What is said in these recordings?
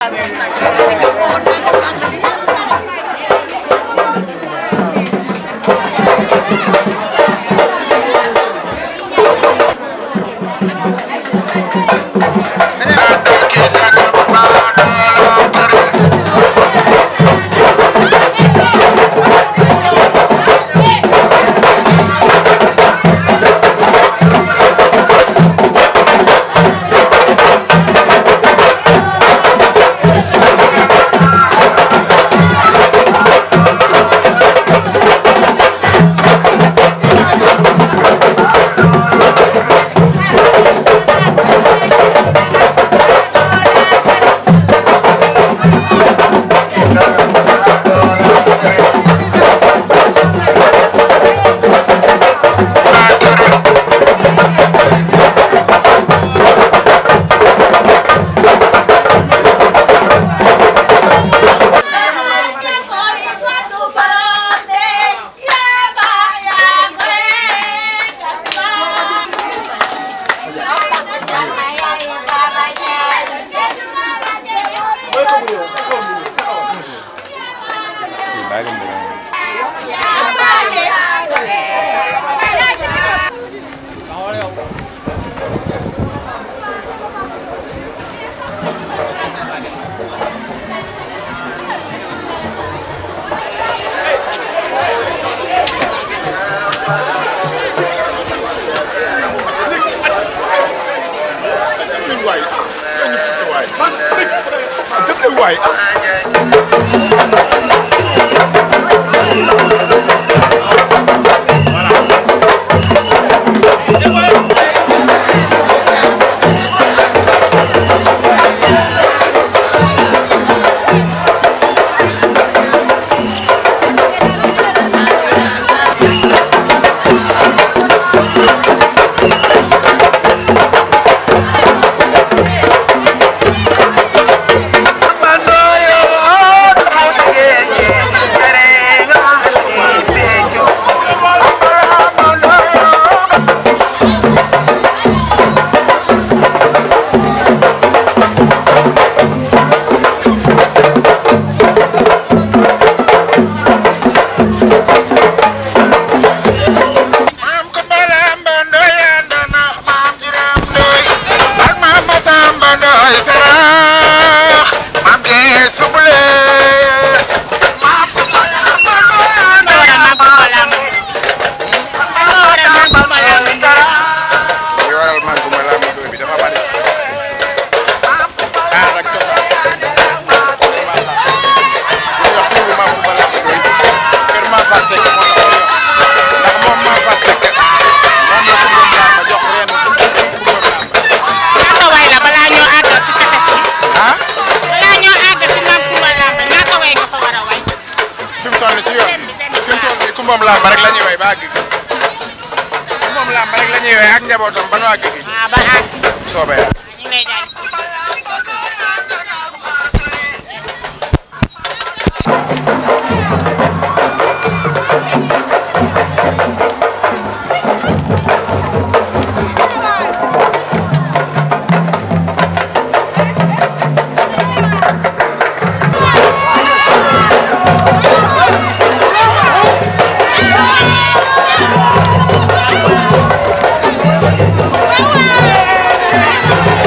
moom làmb rek la ñuy way ba àgg gi moom làmb rek la ñuy way ak njabootam ba nu àgg gi ah ba àgg soobee yàlla. ñu ngi lay jaay Thank you.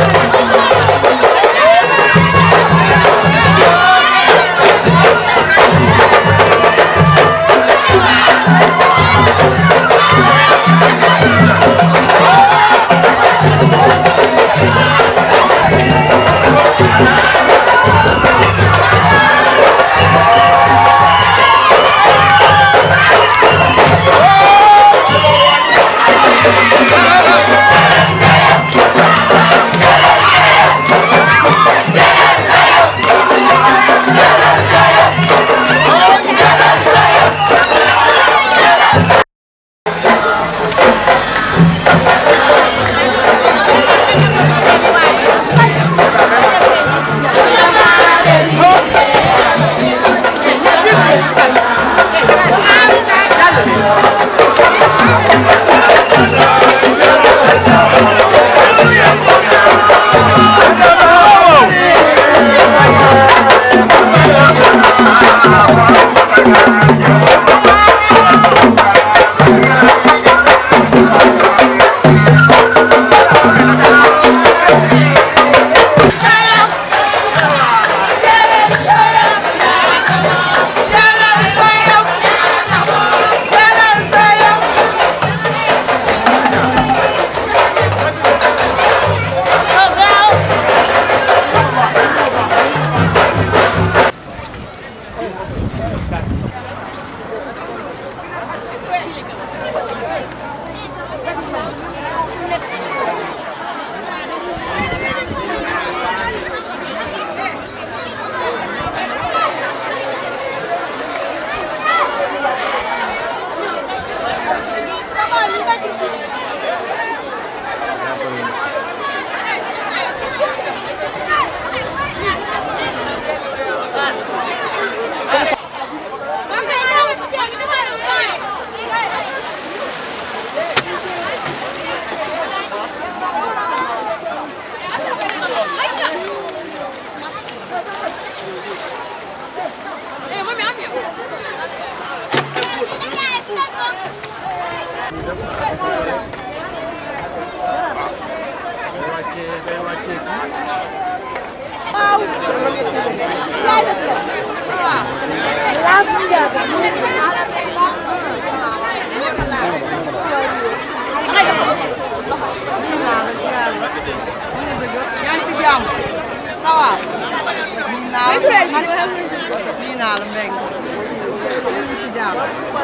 nii naa la mbéy mi si jàmm.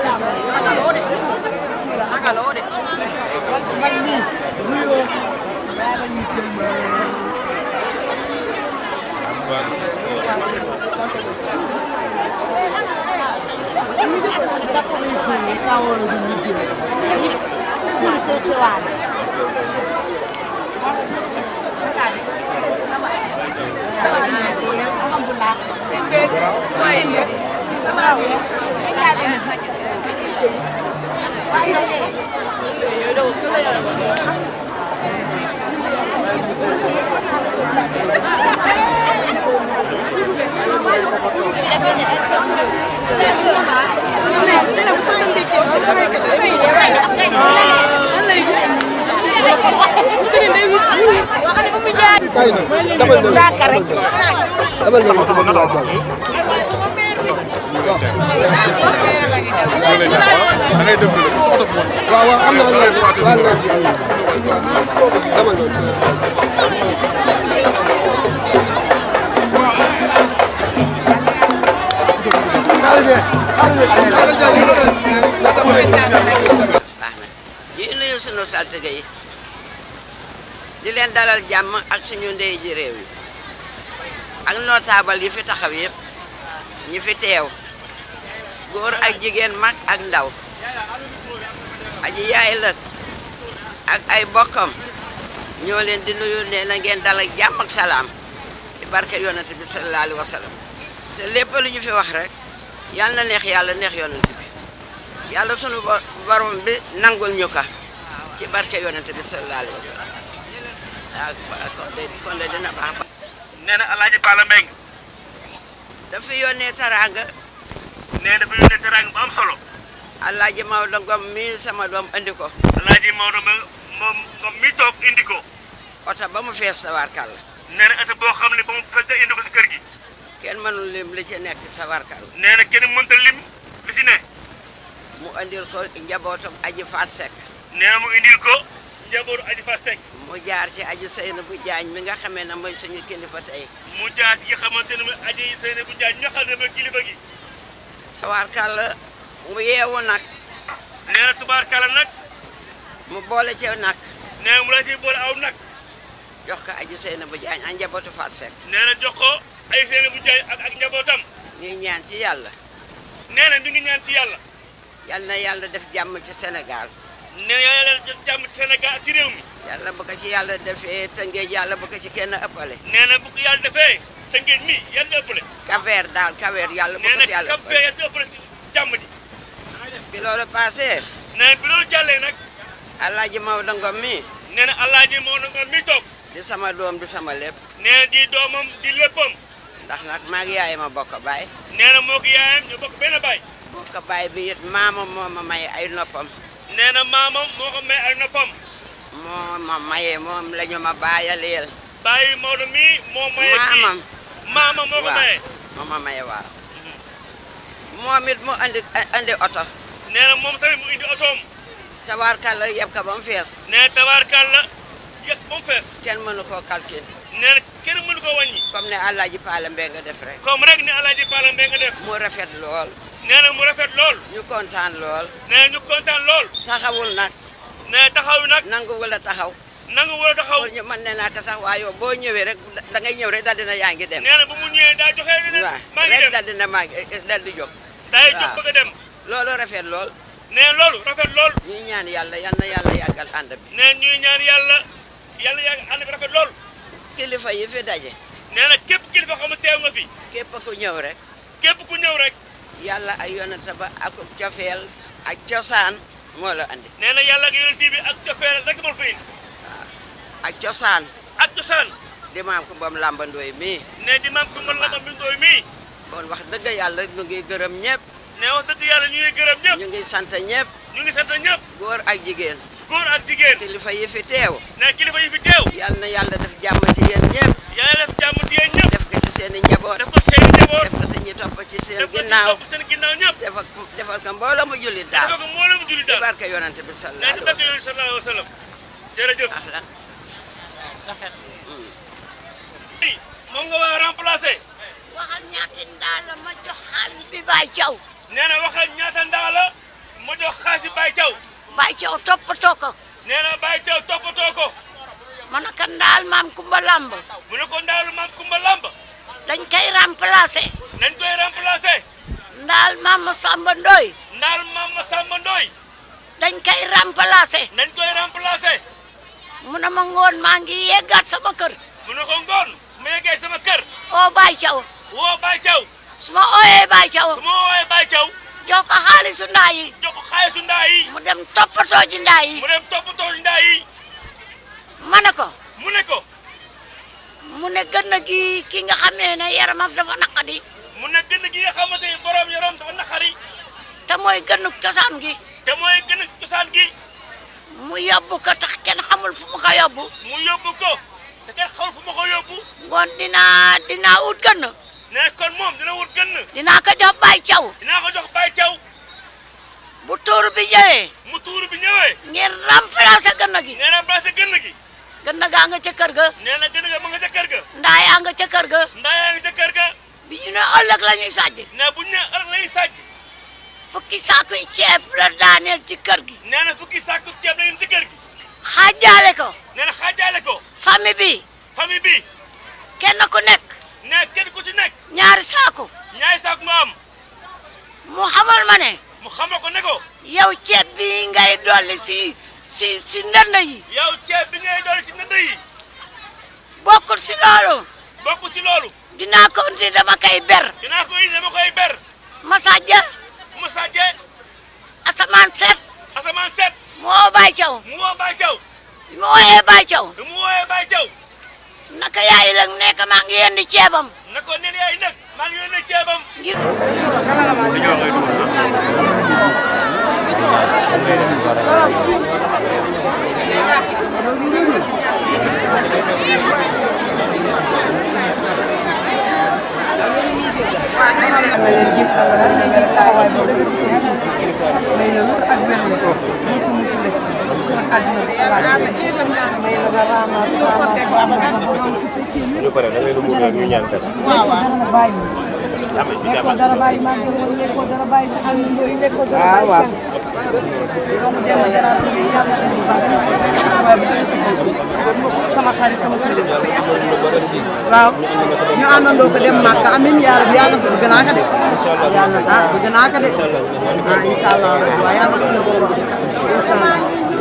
man nii nuyoo daa ba ñu jëm da ngay def rek sa oto bu waaw waaw xam naa ne waaw dama ñëw baax na ñuy nuyu sunu saltige yi di leen dalal jàmm ak suñu ndey ji réew yi ak notable yi fi taxaw yëpp ñi fi teew góor ak jigéen mag ak ndaw aji yaay lëg ak ay bokkam ñoo leen di nuyu nee na ngeen dalal jàmm ak salaam ci barke yonent bi sallallahu alayhi wa sallam te lépp lu ñu fi wax rek yàlla na neex yàlla neex yonent bi yàlla sunu bo- borom bi nangul ñu ka ci barke yonent bi sallallahu alayhi wa sallam waaw kon de kon de dina baax ba nee na alaaji Pala Mbeng dafa yónnee taraanga nee dafa yónnee teraanga bu am solo Alaaji Maodo Ngom mii sama doom andi ko alaaji Maodo ma moom moom mi toog indi ko oto ba mu fees tawarkal nee na ata boo xam ne ba mu fekk indi ko si kër gi kenn mënul lim li ci nekk tawarkal nee na kenn mënta lim li ci ne mu andil ko njabootam aji faat sekk nee na mu indil ko njabootu aji fas teg mu jaar ci aji Seyna bu jaañ mi nga xamee ne mooy suñu kilifa tey mu jaar ci nga xamante ne mooy aji Seyne bu Jaaj ñoo xam ne mooy kilifa gi tawarkal mu yeewu nag nee na tubaarkala nag mu boole ci nag nee na mu la ciy boole aw nag jox ko aji Seyna bu jaañ ak njabootu faat sekk nee na jox ko ay Seyne bu Jaaj ak ak njabootam ñuy ñaan ci yàlla nee na mi ngi ñaan ci yàlla yal na yàlla def jàmm ci Sénégal nee na yàlla def jàmm ci Sénégal ak ci réew mi yàlla bu ko ci yàlla defee tëngéej yàlla bu ko ci kenn ëppale nee na bu ko yàlla defee te ngeen mi yàlla ëppale kaveer daal kaveer yàlla bu nee ko ci na yàlla kap ëppale fee si ëppale si jàmm ji bi loolu passé nee na bi loolu jàllee nag Alaaji Maodo Ngom mi nee na alaaji moo na nga mi toog di sama doom di sama lépp nee na di doomam di léppam ndax nag maa ngi yaay ma bokk baay nee na moo ko yaayam ñu bokk benn baay bokk baay bi it maamam moo ma may ay noppam nee na maamam moo ko may ay noppam moo ma mayee moom la ñu ma baayaleel bàyyi Maodo mii moo maye kii maamam maamam moo ko waaw maye moo ma maye waaw moom it mu andi andi oto nee na moom tamit mu indi otoom tabaarkalla yeb ka ba mu fees nee na tabaarkàlla yëg ba mu fees kenn mënu koo calcul nee na kenn mënu ko wàññi comme ne Alaaji Paala Mbeng nga def rek comme rek ni alaaji Pala Mbeng nga def mu rafet lool nee na mu rafet lool ñu kontaan lool nee na ñu kontaan lool taxawul nag nee na taxaw nag nangu wala taxaw nangu wala taxaw pour ñu mën ne naa ko sax waaye yow boo ñëwee rek da ngay ñëw rek daal dina yaa ngi dem nee na bu mu ñëwee daa joxe ne waaw maa ngi rek dem daal dina maa ngi dal di jóg daay waaw. jóg bëgg a dem loolu rafet lool nee na loolu rafet lool ñuy ñaan yàlla yal na yàlla yàggal ànd bi nee na ñuy ñaan yàlla yàlla yàgg ànd bi rafet lool kilifa yi fi daje nee na képp kilifa xam ne teew nga fi képp ku ñëw rek képp ku ñëw rek yàlla ak yonent ba ak cofeel ak cosaan moo la andi nee na yàlla ak yonent bi ak cofeel rek moo fa indi ak cosaan ak cosaan di maam ko bam làmbandooy mii ne di maam Kumba Lamba mi ndooy mii kon wax dëgg yàlla ñu ngi gërëm ñëpp ne wax dëgg yàlla ñu ngi gërëm ñëpp ñu ngi sant ñëpp ñu ngi sant ñëpp góor ak jigéen góor ak jigéen kilifa yi fi teew ne kilifa yi fi teew yal na yàlla def jàmm ci yéen ñëpp yàlla def jàmm ci yéen ñëpp def ko ci seen i njaboot def ko seen njaboot def ko ci ñi topp ci seen def ko si ginnaaw topp seen ginnaaw ñëpp defal defal ko mbooloo mu jullit dafa daal ko mbooloo mu julli ci daal barke yonent bi ne sallallahu ci alayhi wa barke sallam yonent sallallahu alayhi wa sallam jërëjëf ahlan moom nga war a remplacer waxal Baye Thiaw nee na waxal ñaata ndaa la ma jox xaasi Baye Thiaw Baye Thiaw toppatoo ko nee na Baye Thiaw toppatoo ko ma ne ko ndaal maam Kumba Lamb mu ne ko ndaalu maam Kumba Lamb dañ koy remplacer nañ koy remplacer ndaal maam Samba Ndoy ndaal maam Samba Ndoy dañ koy remplacer nañ koy remplacer mu ne ma ngoon maa ngi yeggaat sama kër mu ne ko ngoon su ma yeggee sama kër oo Baye Thiaw woo Baye Thiaw su ma ooyee Baye Thiaw su ma woowee Baye Thiaw jox ko xaalisu ndaa yi jox ko xaalisu ndaa yi mu dem toppatoo ji ndaa yi mu dem toppatoo ndaa yi ma ne ko mu ne ko mu ne gën a gi ki nga xam ne ne yaramam dafa naqadi mu ne gën gi nga xamante ni borom yaram dafa naqari te mooy gënu cosaan gi te mooy gën cosaan gi mu yóbbu ko tax kenn xamul fu mu ko yóbbu mu yóbbu ko te kenn xamul fu ma ko yóbbu ngoon dinaa dinaa wut gën ne kon moom dina wut gën dinaa ko jox Baye Thiaw dinaa ko jox Baye Thiaw bu tuur bi ñëwee mu tuur bi ñëwee ngeen remplacer gën gi nee na placé gën gi gën gaa nga ca kër ga nee na gën ga ma nga ca kër ga ndaa yaa nga ca kër ga ndaa yaa nga ca kër ga bi ñu ne ëllëg la ñuy sàjj ne bu ñu ne ëllëg lay sàcc fukki saakuy ceeb la daaneel ci kër gi nee na fukki sàkku ceeb la ngeen ci kër gi xaajaale ko nee na xaajaale ko famille bi famille bi kenn ku nekk ne kenn ku ci nekk ñaari saaku ñaari sàkku nga am mu xamal ma ne mu xamal ko ne ko yow ceeb bi ngay dolli si si si ndënd yi yow ceeb bi ngay doon ci ndënd yi bokkul si loolu bokk ci loolu dinaa ko indi dama koy ber dinaa ko indi dama koy ber masajja mu sàjjee asamaan set asamaan set mu woo Baye Thiaw mu woo Baye Thiaw bi mu wooyee Baye Thiaw bi mu wooyee Baye Thiaw naka yaay la nekk maa ngi yendi ceebam ne ko nen yaay nag maa ngi yónnee ceebam ngir na leen jëm Allah har na leen taxawaay boo dëgg si kër si may la wër ak wér la mucc mucc la suñu àdduna bi alaat may la nga raamaat raamaat raamaat ba doon si fekkee ñu pare da ngay dugg rek ñu ñaan kat waaw waaw dara bàyyi lekkoo dara bàyyi maa ngi leen lekkoo dara bàyyi sa àll ndooy lekkoo dara bàyyi seen doomu dema jaraaf bi yàlla indi baax waaye bu dëgg si kër si sama xarit sama sëriñ waaw ñu àndandoo ko dem Màkka amiin yaa rabbi yàlla na bëgg naa ko de yàlla ah bëgg naa ko de ah incha allah waaw yàlla na suñu borom bi incha allah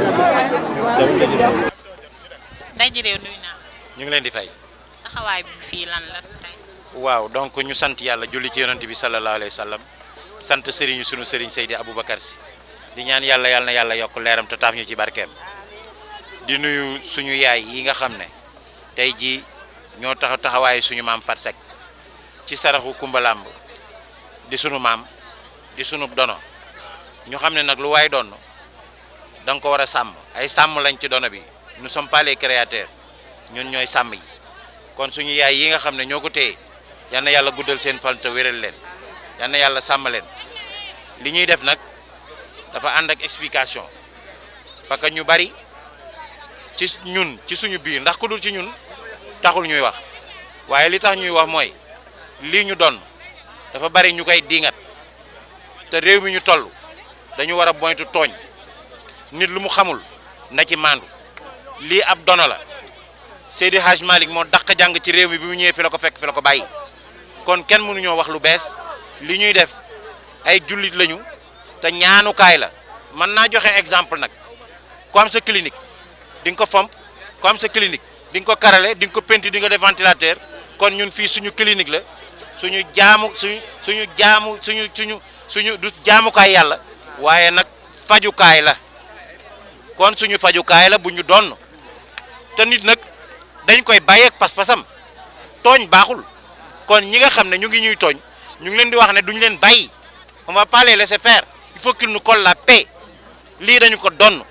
nday ji réew nuyu naa ñu ngi leen di fay taxawaay bi fii lan la tey waaw donc ñu sant yàlla julli ci yonent bi sallallahu alayhi wa sallam sant sëriñu sunu sëriñ Seydi Aboubacar si di ñaan yàlla yàlla na yàlla yokk leeram te taaf ñu ci barkeem di nuyu suñu yaay yi nga xam ne tey jii ñoo tax taxawaayu suñu maam Fat Seck ci saraxu Kumbalamb di sunu maam di sunu dono ñu xam ne nag lu waay doon da nga ko war a sàmm ay sàmm lañ ci dono bi nous sommes pas les créateurs ñun ñooy sàmm yi kon suñu yaay yi nga xam ne ñoo ko téye yal na yàlla guddal seen fan te wéral leen yal na yàlla sàmm leen li ñuy def nag dafa ànd ak explication parce que ñu bari ci ñun ci suñu biir ndax ku dul ci ñun taxul ñuy wax waaye li tax ñuy wax mooy lii ñu doon dafa bari ñu koy diingat te réew mi ñu toll dañu war a moytu tooñ nit lu mu xamul na ci maandu lii ab dono la Seydi Hadj Malick moo dàq jàng ci réew mi bi mu ñëwee fi la ko fekk fi la ko bàyyi kon kenn mënuñoo wax lu bees li ñuy def ay jullit lañu te ñaanukaay la mën naa joxe exemple nag ku am sa clinique di nga ko fomp ku am sa clinique di nga ko karale di nga ko penti di nga def ventilateur kon ñun fii suñu clinique la suñu jaamu suñu suñu jaamu suñu suñu suñu du jaamukaay yàlla waaye nag fajukaay la kon suñu fajukaay la bu ñu donn te nit nag dañ koy bàyyeeg pas-pasam tooñ baaxul kon ñi nga xam ne ñu ngi ñuy tooñ ñu ngi leen di wax ne duñu leen bàyyi on va pas les laisser faire il faut qu'il nous colle la paix lii dañu ko donn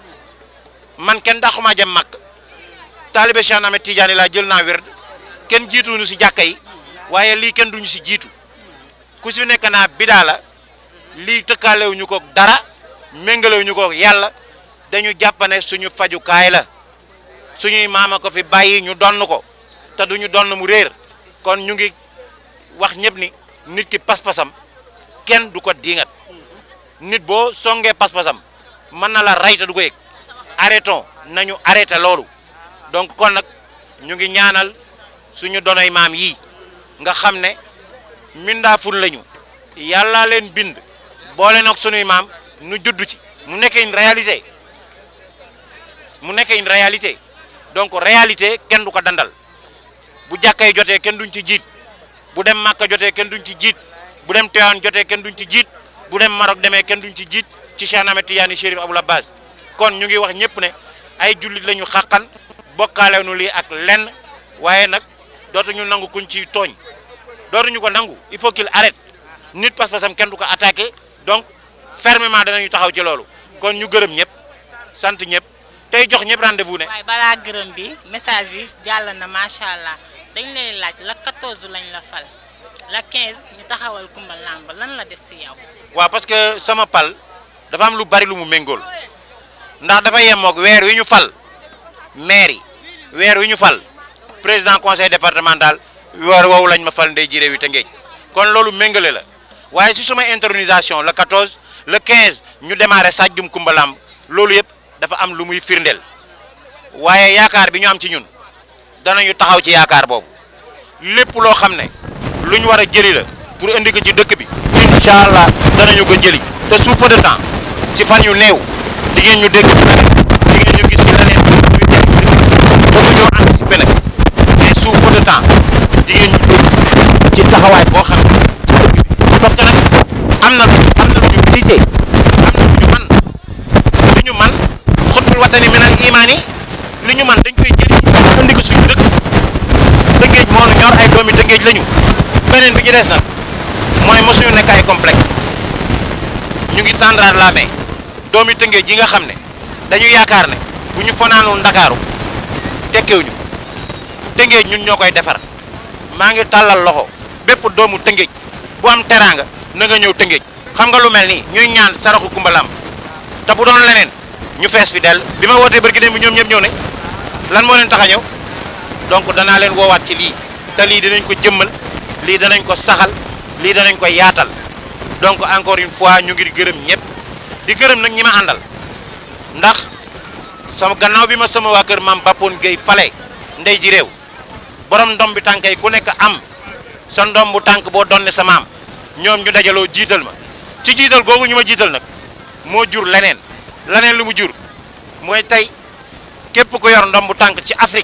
man kenn daxumaa jëm màkk taalibe Cheikh Ahmed Tidiane laa jël naa wér kenn jiituñu si jàkka yi waaye lii kenn duñu si jiitu ku si nekk naa bidaa la lii tëkkalewuñu ko dara méngalewuñu ko yàlla dañu jàpp ne suñu fajukaay la suñuy maama ko fi bàyyi ñu donn ko te duñu donn mu réer kon ñu ngi wax ñëpp ni nit ki pas-pasam kenn du ko diingat nit boo songee pas-pasam mën na la rey te du ko yëg arrêtons nañu arrêté loolu donc kon nag ñu ngi ñaanal suñu donoy maam yii nga xam ne mindaaful lañu yàlla leen bind boole nag sunuy maam nu judd ci mu nekk une réalité mu nekk une réalité donc réalité kenn du ko dandal bu jàkkay jotee kenn duñ ci jiit bu dem Màkka jotee kenn duñ ci jiit bu dem Tiwaawan jotee kenn duñ ci jiit bu dem Maroc demee kenn duñ ci jiit ci Cheikh Ahmed Tidiane Chérif Abdoul Abbas kon ñu ngi wax ñëpp ne ay jullit la ñu xàqan bokkaale nu lii ak lenn waaye nag dootuñu nangu kuñ ci tooñ dootuñu ko nangu il faut qu'il arrête nit pas-pasam kenn du ko attaqué donc fermement danañu taxaw ci loolu kon ñu gërëm ñëpp sant ñëpp tey jox ñëpp rendez-vous ne waaye balaa gërëm bi message bi jàll na macha allah dañ lay laaj la 14 lañ la fal la 15 ñu taxawal Kumba Lamb lan la def si yow. waaw parce que sama pal dafa am lu bari lu mu méngool ndax dafa yemoog weer wi ñu fal maire yi weer wi ñu fal président conseil départemental weer woowu lañ ma fal ndey ji réew yi Tëngéej kon loolu méngale la waaye si suma intronisation le 14 le 15 ñu démarré Sajjum Kumba Lamb loolu yëpp dafa am lu muy firndeel waaye yaakaar bi ñu am ci ñun danañu taxaw ci yaakaar boobu lépp loo xam ne lu ñu war a jëli la pour indi ko ci dëkk bi incha allah danañu ko jëli te sous peu de temps ci fan yu néew di ngeen ñu dégg ci leneen di ngeen ñu gis ci leneen ñu jëli bëgg ñoo anticiper nag mais sous peu de temps di ngeen ñu dégg ci taxawaay boo xam ne ci dëkk bi parce que nag am na am na lu ñu mérité am na lu ñu man lu ñu man xutbul watani minal imaan yi li ñu man dañ koy jëli indi ko suñu dëkk tëngéej moo nu ñor ay doomi tëngéej lañu beneen bi ci des nag mooy mosuñu nekk ay complexe ñu ngi tendrar la main doomi tëngéej yi nga xam ne dañu yaakaar ne bu ñu fanaanoon ndakaaru tekkiwuñu tëngéej ñun ñoo koy defar maa ngi tàllal loxo bépp doomu tëngéej bu am teraanga na nga ñëw tëngéej xam nga lu mel nii ñuy ñaan saraxu Kumba Lamb te bu doon leneen ñu fees fi dell bi ma wootee barki dem bi ñoom ñëpp ñëw ne lan moo leen tax a ñëw donc danaa leen woowaat ci lii te lii dinañ ko jëmmal lii danañ ko saxal lii danañ ko yaatal donc encore une fois ñu ngi gërëm ñëpp di gërëm nag ñi ma àndal ndax sama gannaaw bi ma sama waa kër maam Bapone Gueye fale ndey ji réew borom ndom bi tànk yi ku nekk am sa ndom bu tànk boo donne sa maam ñoom ñu dajaloo jiital ma ci jiital googu ñu ma jiital nag moo jur leneen leneen lu mu jur mooy tey képp ku yor ndom bu tànk ci Afrique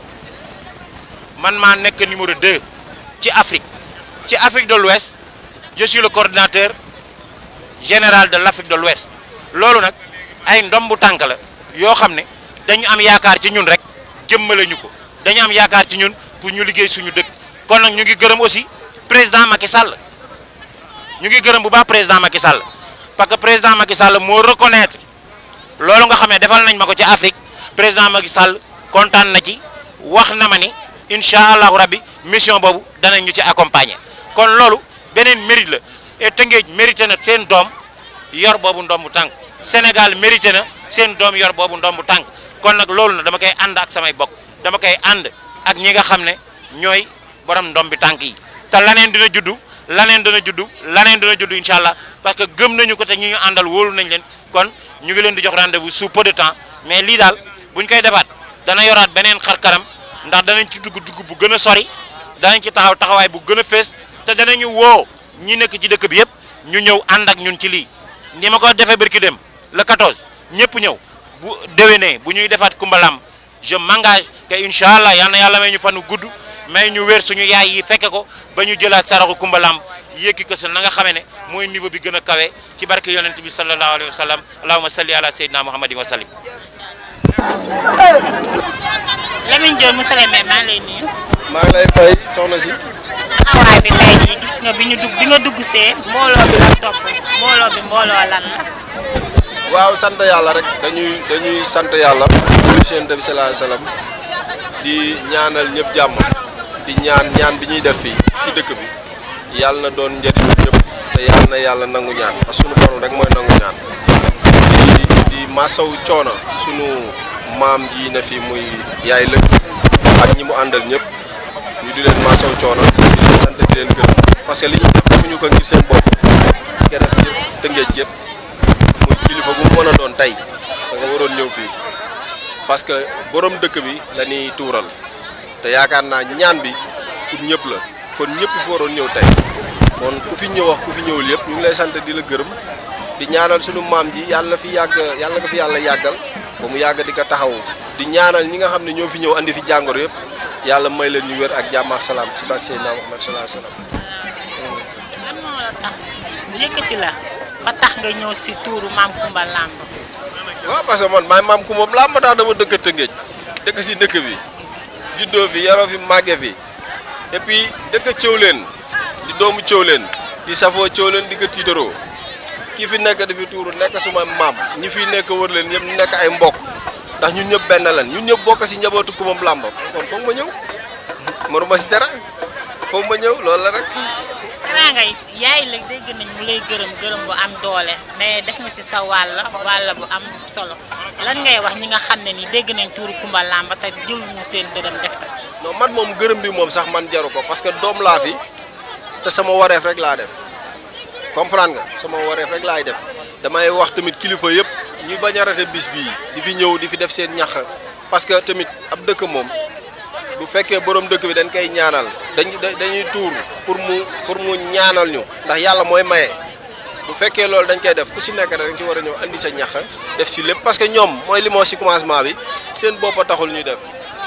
man maa nekk numéro 2 ci Afrique ci Afrique de l'Ouest je suis le coordinateur général de l'Afrique de l'Ouest loolu nag ay ndombu tànk la yoo xam ne dañu am yaakaar ci ñun rek jëmmale ñu ko dañu am yaakaar ci ñun pour ñu liggéey suñu dëkk kon nag ñu ngi gërëm aussi président Macky Sall ñu ngi gërëm bu baax président Macky Sall parce que président Macky Sall moo reconnaître loolu nga xam ne defal nañ ma ko ci Afrique président Macky Sall kontaan na ci wax na ma ni incha allahu rabbi mission boobu danañ ñu ci accompagner kon loolu beneen mérite la et Tëngéej mérité na seen doom yor boobu ndombu tànk Sénégal mérité na seen doom yor boobu ndombu tànk kon nag loolu na dama koy ànd ak samay bokk dama koy ànd ak ñi nga xam ne ñooy borom ndombi tànk yi te laneen dina juddu laneen dina juddu laneen dina juddu incha allah parce que gëm nañu ko te ñi ñu àndal wóolu nañ leen kon ñu ngi leen di jox rendez-vous sous peu de temps mais lii daal buñ koy defaat dana yoraat beneen xar kanam ndax danañ ci dugg dugg bu gën a sori danañ ci taxaw taxawaay bu gën a fees te danañu woo ñi nekk ci dëkk bi yëpp ñu ñëw ànd ak ñun ci lii ni ma ko defee barki dem le 14 ñëpp ñëw bu déwénee bu ñuy defaat Kumba Lamb je m'engage que incha allah yal na yàlla may ñu fanu gudd may ñu wér suñu yaay yi fekke ko ba ñu jëlaat saraxu Kumba Lamb yékki ko sa na nga xamee ne mooy niveau bi gën a kawe ci barke yonent bi sallallahu alayhi wa sallam allahumma salli ala sayyidina muhammadin wa sallim Lamine Diop monsieur le maire maa ngi lay nuyu. maa ngi lay fay soxna si. taxawaay bi tey jii gis nga bi ñu dugg bi nga dugg see mbooloo bi la topp mbooloo bi mbooloo lan la. waaw sant yàlla rek dañuy dañuy sant yàlla. julli ci Yonent bi sallallahu alayhi wasallam di ñaanal ñëpp jàmm di ñaan ñaan bi ñuy def fii ci dëkk bi yàlla na doon njëriñ ñëpp te yàlla na yàlla nangu ñaan parce que sunu borom rek mooy nangu ñaan di di masaw coono sunu maam yi ne fii muy yaay lëkk ak ñi mu àndal ñëpp ñu di leen masaw coono di leen sant di leen gërëm parce que li ñuy def defuñu ko ngir seen bopp keneen yëpp tëngeej gépp muy kilifa bu mu mën a doon tey da nga waroon ñëw fii parce que borom dëkk bi la ñuy tuural te yaakaar naa ñaan bi pour ñëpp la kon ñëpp fi waroon ñëw tey kon ku fi ñëw wax ku fi ñëwul yëpp ñu ngi lay sant di la gërëm di ñaanal sunu maam ji yàlla na fi yàgg yàlla na ko fi yàlla yàggal ba mu yàgg di ko taxawu di ñaanal ñi nga xam ne ñoo fi ñëw andi fi jàngoro yëpp yàlla may leen ñu wér ak jàmm ak salaam ci barke Seydina Muhammad sallallahu alayhi wasallam lan moo la tax yëkkati la ba tax nga ñëw si tuuru maam Kumba Lamb waaw parce que man maay maam ku moom laa ma tax dama dëkk Tëngéej dëkk si dëkk bi juddoo fi yaroo fi màgge fi et puis dëkk Thiawlène di doomu Thiawlène di safoo Thiawlène di ko tiitaroo kii fi nekk di fi tuuru nekk suma maam ñi fi nekk wër leen ñëpp ñu nekk ay mbokk ndax ñun ñëpp benn lan ñun ñëpp bokk si njabootu ku moom làmb kon foog ma ñëw mënuma si dara foog ma ñëw loolu la rek xanaa ngay yaay la dégg nañ mu lay gërëm gërëm bu am doole mais def nga si sa wàll wàll bu am solo lan ngay wax ñi nga xam ne ni dégg nañ tuuru Kumba Lamb te jël ñu seen dërëm def ko si non man moom gërëm bi moom sax man jaru ko parce que doom laa fi te sama wareef rek laa def comprendre nga sama wareef rek laay def damay wax tamit kilifa yëpp ñu bañ a rate bis bii di fi ñëw di fi def seen ñax parce que tamit ab dëkk moom bu fekkee borom dëkk bi dañ koy ñaanal dañ dañuy tuur pour mu pour mu ñaanal ñu ndax yàlla mooy maye bu fekkee loolu dañ koy def ku si nekk rek dañ si war a ñëw andi sa ñax def si lépp parce que ñoom mooy li moo si commencement bi seen bopp a taxul ñuy def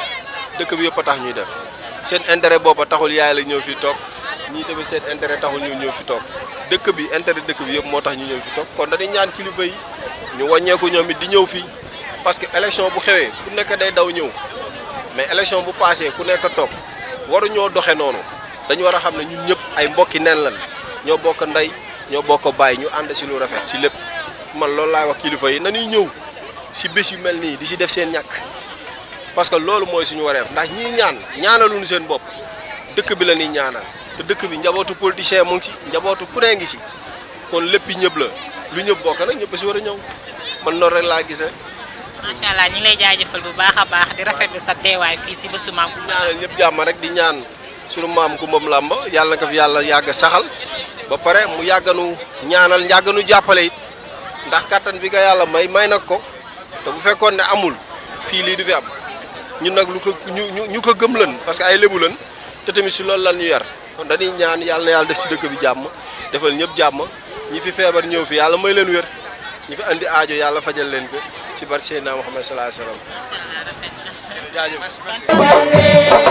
dëkk bi yëpp a tax ñuy def seen intérêt bopp a taxul yaay la ñëw fi toog ñii tamit seen intérêt taxul ñu ñëw fi toog dëkk bi intérêt dëkk bi yëpp moo tax ñu ñëw fi toog kon dañuy ñaan kilifa yi ñu wàññeeku ñoom it di ñëw fii parce que élection bu xewee ku nekk day daw ñëw mais élection bu passé ku nekk toog waru ñoo doxe noonu dañu war a xam ne ñun ñëpp ay mbokki nen lan ñoo bokk ndey ñoo bokk bàyyi ñu ànd si lu rafet si lépp man loolu laay wax kilifa yi nañuy ñëw si bés yu mel nii di si def seen ñàkk parce que loolu mooy suñu wareef ndax ñii ñaan ñaanaluñu seen bopp dëkk bi la ñuy ñaanal te dëkk bi njabootu politicien mu ngi ci njabootu ku nee ngi si kon lépp ñëpp la lu ñëpp bokk nag ñëpp si war a ñëw man noonu rek laa gisee. macha allah ñu ngi lay jaajëfal bu baax a baax di rafetlu sa teewaay fii si bésu maam Kumba ñaanal ñëpp jàmm rek di ñaan suñu maam Kumba Lamb yàlla na ko fi yàlla yàgg saxal ba pare mu yàgganu ñaanal yàgganu jàppale it ndax kattan bi ko yàlla may may nag ko te bu fekkoon ne amul fii lii du fi am ñun nag lu ko ñu ñu ko gëm lan parce que ay lébu lan te tamit si loolu lan ñu yar kon dañuy ñaan yàlla na yàlla def si dëkk bi jàmm defal ñëpp jàmm ñi fi feebar ñëw fi yàlla may leen wér ñi fi andi aajo yàlla fajal leen ko ci barke Seydina Muhammad sallallahu alayhi wasallam jaajëf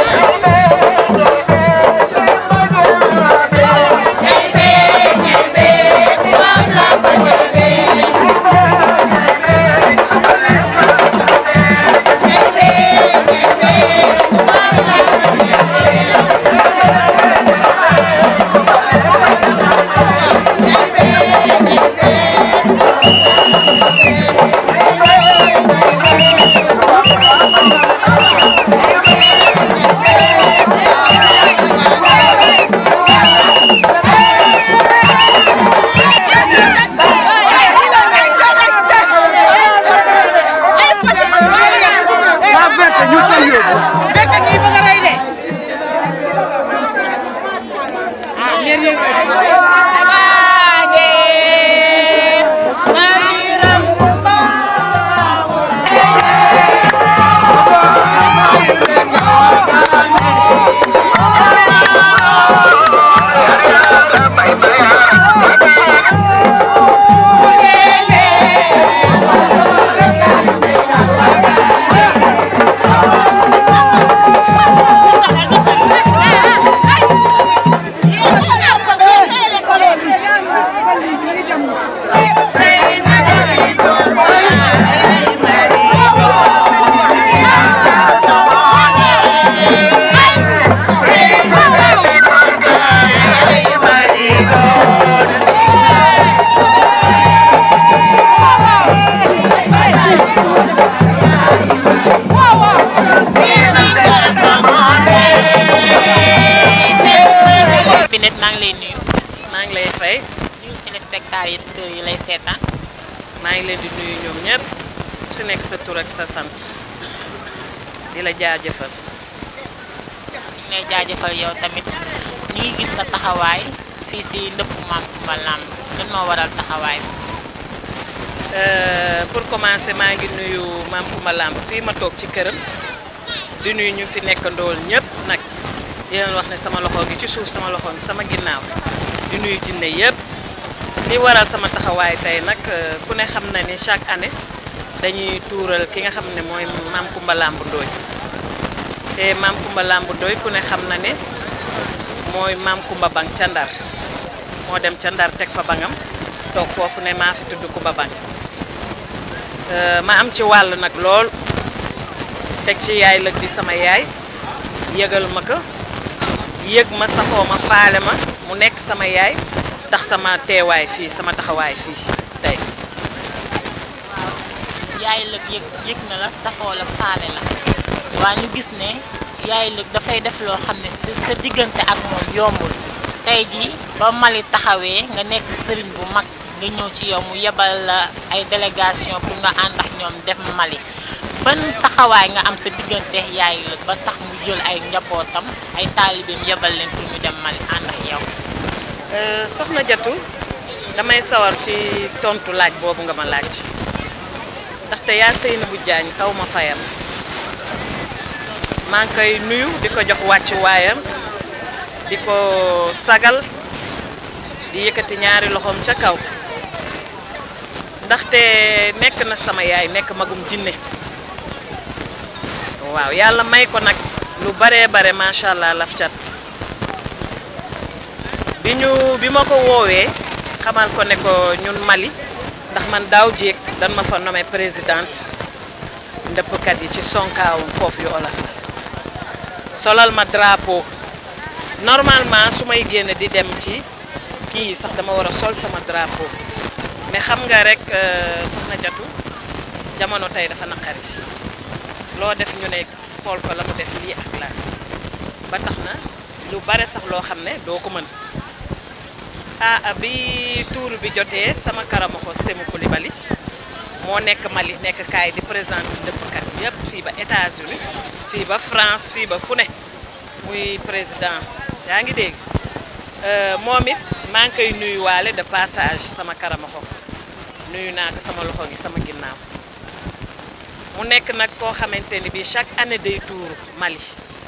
Binet maa ngi lay nuyu maa ngi lay fay nuyu téléspectateurs yi lay seetaan maa ngi leen di nuyu ñoom ñëpp ku si nekk sa tur ak sa sant di la jaajëfal ñu ngi lay jaajëfal yow tamit ñu ngi gis sa taxawaay fii si ndëpp Maam Kumba Lamb lan moo waral taxawaay bi. pour commencer maa ngi nuyu Maam Kumba Lamb fii ma toog ci këram di nuyu ñu fi nekk ndool ñëpp nag di leen wax ne sama loxo gi ci suuf sama loxo gi sama ginnaaw di nuyu jinne yëpp li waral sama taxawaay tey nag ku ne xam na ni chaque année dañuy tuural ki nga xam ne mooy Maam Kumba Lamb Ndooy te Maam Kumba Lamb Ndooy ku ne xam na ne mooy Maam Kumba Bang ca Ndar moo dem ca Ndar teg fa bangam toog foofu ne maa fi tudd Kumba Bang ma am ci wàll nag lool teg ci yaay lëg di sama yaay yëgal ma ko yëg ma safoo ma faale ma mu nekk sama yaay tax sama teewaay fii sama taxawaay fii tey yaay lëg yëg yëg na la safoo la faale la waa ñu gis ne yaay lëg dafay def loo xam ne si sa diggante ak moom yombul tey jii ba Mali taxawee nga nekk sëriñ bu mag nga ñëw ci yow mu yebal la ay délégation pour nga ànd ak ñoom dem Mali ban taxawaay nga am sa diggante yaay lëg ba tax mu jël ay njabootam ay taalibeem yebal leen pour ñu dem Mali ànd ak yow. soxna Jatu damay sawar ci tontu laaj boobu nga ma laaj ndaxte yaa Seynabou Diagne xaw ma fayam maa ngi koy nuyu di ko jox wàcc waayam di ko sagal di yëkkati ñaari loxoom ca kaw ndaxte nekk na sama yaay nekk magum jinne waaw yàlla may ko nag lu baree bare macha allah laf cat bi ñu bi ma ko woowee xamal ko ne ko ñun Mali ndax man daaw jéeg dan ma fa nommé présidente ndëppkat yi ci sonkaawum foofu yu olaf solal ma drapeau normalement su may génn di dem ci kii sax dama war a sol sama drapeau mais xam nga rek soxna jatu jamono tey dafa naqari loo def ñu ne xool ko la mu def lii ak laa ba tax na lu bare sax loo xam ne doo ko mën ah bi tuur bi jotee sama karamaxo Sémou Coulibaly moo nekk Mali nekk kaay di présente dëppkat yëpp fii ba États-Unis fii ba France fii ba fu ne muy président yaa ngi dégg moom it maa ngi koy nuyuwaale de passage sama karamaxo nuyu naa ko sama loxo gi sama ginnaaw mu nekk nag koo xamante ni bii chaque année day tuuru Mali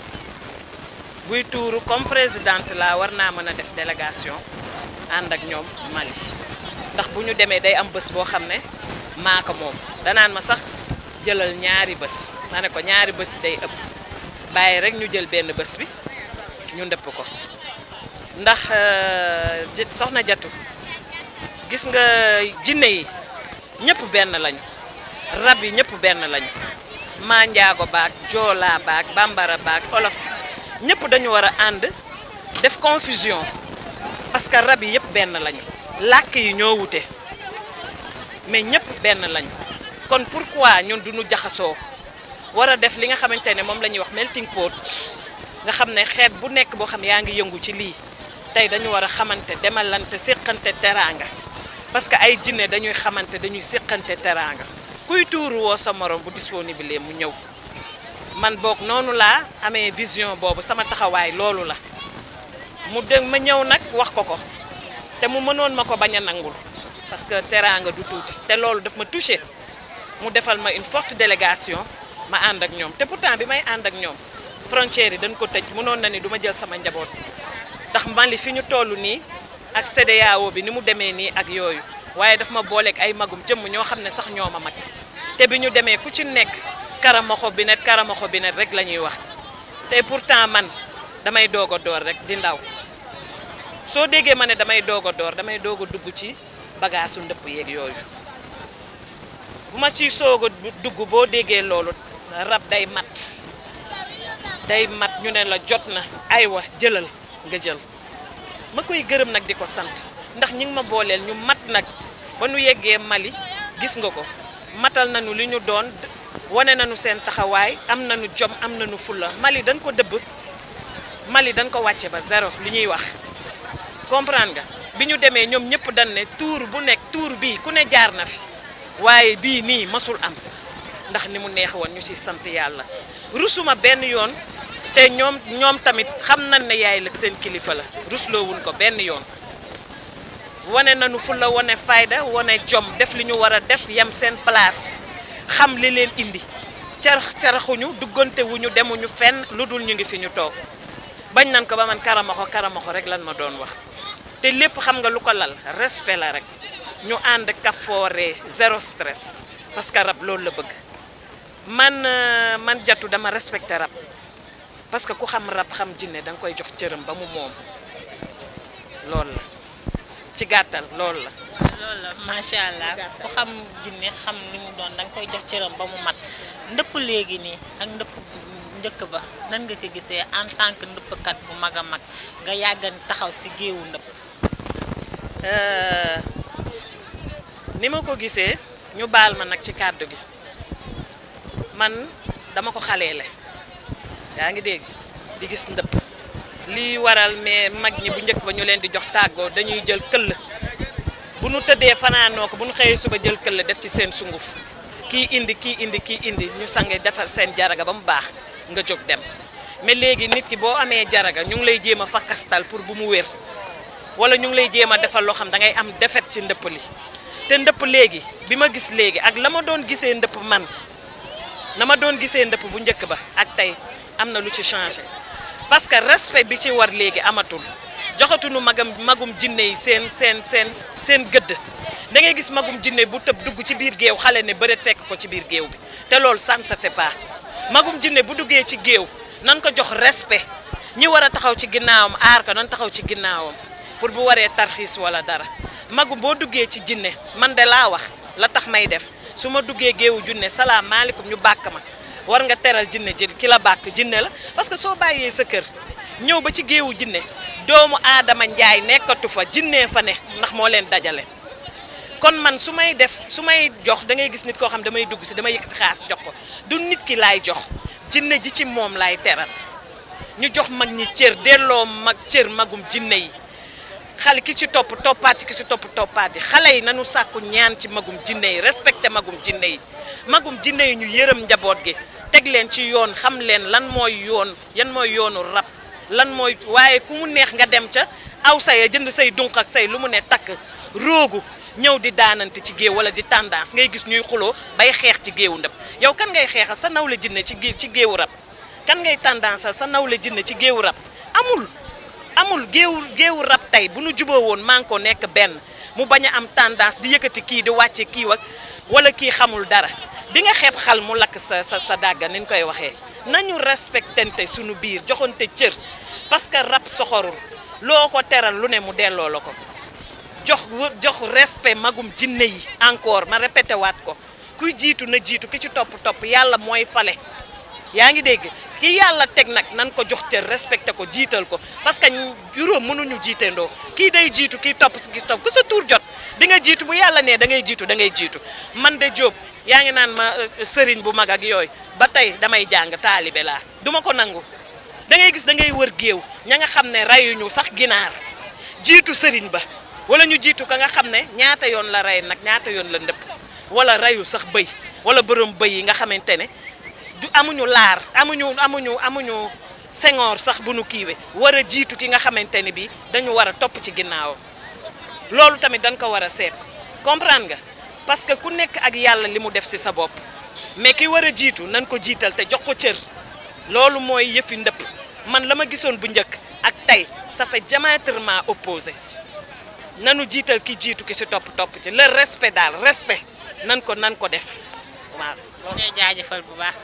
buy tuuru comme présidente la war naa mën a def délégation ànd ak ñoom Mali ndax bu ñu demee day am bés boo xam ne maa ko moom danaan ma sax jëlal ñaari bés ma ne ko ñaari bés yi day ëpp bàyyi rek ñu jël benn bés bi ñu ndëpp ko ndax soxna jatu gis nga jinne yi ñëpp benn lañu rab yi ñëpp benn lañu maa njaago baag joolaa baag bambara baag olof ñëpp dañu war a ànd def confusion parce que rab yi yëpp benn lañu làkk yi ñoo wute mais ñëpp benn lañu kon pourquoi ñun duñu jaxasoo war a def li nga xamante ne moom la ñuy wax melting pot nga xam ne xeet bu nekk boo xam yaa ngi yëngu ci lii tey dañu war a xamante demalante séqante teraanga parce que ay jinne dañuy xamante dañuy séqante teraanga kuy tuuru woo sa morom bu disponible mu ñëw man boog noonu laa amee vision boobu sama taxawaay loolu la mu dégg ma ñëw nag wax ko ko te mu mënoon ma ko bañ a nangul parce que teraanga du tuuti te loolu daf ma touché mu defal ma une forte délégation ma ànd ak ñoom te pourtant bi may ànd ak ñoom frontière yi dañ ko tëj mënoon na ni du ma jël sama njaboot ndax Mali fi ñu toll nii ak CEDEAO bi ni mu demee nii ak yooyu waaye daf ma booleeg ay magum jëmm ñoo xam ne sax ñoo ma mag te bi ñu demee ku ci nekk karamaxo bi net karamaxo bi net rek la ñuy wax te pourtant man damay doog a door rek di ndaw soo déggee ma ne damay doog a door damay doog a dugg ci bagaasu ndëpp yeeg yooyu bu ma ciy soog a dugg boo déggee loolu rab day mat day mat ñu ne la jot na aywa jëlal nga jël ma koy gërëm nag di ko sant ndax ñi ngi ma booleel ñu mat nag ba nu yeggee Mali gis nga ko matal nañu li ñu doon wane nañu seen taxawaay am nañu jom am nañu fulla Mali dañ ko dëbb Mali dañ ko wàcce ba zéro li ñuy wax comprendre nga bi ñu demee ñoom ñëpp dañ ne tuur bu nekk tuur bii ku ne jaar na fi waaye bii nii masul am ndax ni mu neex woon ñu ci sant yàlla rusuma benn yoon te ñoom ñoom tamit xam nañ ne yaay lëg seen kilifa la rusloowuñ ko benn yoon wane nañu fu la wane fayda wane jom def li ñu war a def yem seen place xam li leen indi carax caraxuñu duggante wuñu demuñu fenn lu dul ñu ngi fi ñu toog bañ nan ko ba man karamaxo karamaxo rek lan ma doon wax te lépp xam nga lu ko lal respect la rek ñu ànd kafoore zéro stress parce que rab loolu la bëgg man man jatu dama respecté rab parce que ku xam rab xam jinne da nga koy jox cëram ba mu moom loolu la ci gàttal loolu la loolu la macha allah ku xam jinne xam li mu doon da nga koy jox cëram ba mu mat ndëpp léegi nii ak ndëpp njëkk ba nan nga ko gisee en tant que ndëppkat bu mag a mag nga yàggan taxaw si géewu ndëpp ni ma ko gisee ñu baal ma nag ci kàddu gi man dama ko xaleele yaa ngi dégg di gis ndëpp lii waral mais mag ñi bu njëkk ba ñu leen di jox tàggoo dañuy jël këll bu nu tëddee fanaanoo ko bu nu xëyee suba jël këll def ci seen sunguf kii indi kii indi kii indi ñu sange defar seen jaraga ba mu baax nga jóg dem mais léegi nit ki boo amee jaraga ñu ngi lay jéem a fakastal pour bu mu wér wala ñu ngi lay jéem a defal loo xam da ngay am defet ci ndëpp li te ndëpp léegi bi ma gis léegi ak la ma doon gisee ndëpp man na ma doon gisee ndëpp bu njëkk ba ak tey am na lu ci changé parce que respect bi ci war léegi amatul joxatuñu magam magum jinne yi seen seen seen seen gëdd da ngay gis magum jinne bu tëb dugg ci biir géew xale ne bëreet fekk ko ci biir géew bi te loolu ça ne se fait pas magum jinne bu duggee ci géew nan ko jox respect ñi war a taxaw ci ginnaawam aar ko nan taxaw ci ginnaawam pour bu waree tarxiis wala dara magum boo duggee ci jinne man de laa wax la tax may def su ma duggee géewu junne salaamaaleykum ñu bàkk ma war nga teral jinne ji ki la bàkk jinne la parce que soo bàyyee sa kër ñëw ba ci géewu jinne doomu aadama njaay nekkatu fa jinne fa ne ndax moo leen dajale kon man su may def su may jox da ngay gis nit koo xam damay dugg si damay yëkkati xaas jox ko du nit ki laay jox jinne ji ci moom laay teral ñu jox mag ñi cër delloo mag cër magum jinne yi xale ki ci topp toppaat ki ci topp toppaat yi xale yi nanu sàkku ñaan ci magum jinne yi respecté magum jinne yi magum jinne yi ñu yërëm njaboot gi teg leen ci yoon xam leen lan mooy yoon yan mooy yoonu rab lan mooy waaye ku mu neex nga dem ca aw say jënd say dunq ak say lu mu ne takk roogu ñëw di daanante ci géew wala di tendance ngay gis ñuy xuloo bay xeex ci géewu ndab yow kan ngay xeexal sa nawle jinne ci gé ci géewu rab kan ngay tendance sa nawle jinne ci géewu rab amul amul géewu géewu rab tey bu nu juboo woon maa ngi ko nekk benn mu bañ a am tendance di yëkkati kii di wàcce kii wak wala kii xamul dara di nga xeeb xal mu lakk sa sa sa dàgga ni ñu koy waxee nañu respectante suñu biir joxante cër parce que rab soxorul loo ko teral lu ne mu delloo la ko jox jox respect magum jinne yi encore ma répété waat ko kuy jiitu na jiitu ki ci topp topp yàlla mooy fale yaa ngi dégg ki yàlla teg nag nan ko jox cër respecté ko jiital ko parce que juróom mënuñu jiitandoo kii day jiitu kii topp si kii topp ku sa tuur jot di nga jiitu bu yàlla nee da ngay jiitu da ngay jiitu man de Jóob yaa ngi naan ma sëriñ bu mag ak yooyu ba tey damay jàng taalibe laa duma ko nangu da ngay gis da ngay wër géew ña nga xam ne rayuñu sax ginaar jiitu sëriñ ba wala ñu jiitu ka nga xam ne ñaata yoon la rey nag ñaata yoon la ndëpp wala rayu sax bëy wala borom bëy yi nga xamante ne du amuñu laar amuñu amuñu amuñu sengoor sax bu nu kiiwe war a jiitu ki nga xamante ne bi dañu war a topp ci ginnaawam loolu tamit dañ ko war a seet comprendre nga parce que ku nekk ak yàlla li mu def ci sa bopp mais ki war a jiitu nañ ko jiital te jox ko cër loolu mooy yëfi ndëpp man la ma gisoon bu njëkk ak tey ça fait diamétralement opposé nanu jiital ki jiitu ki ci topp topp ci le respect daal respect nan ko nan ko def waaw. ngay jaajëfal bu baax.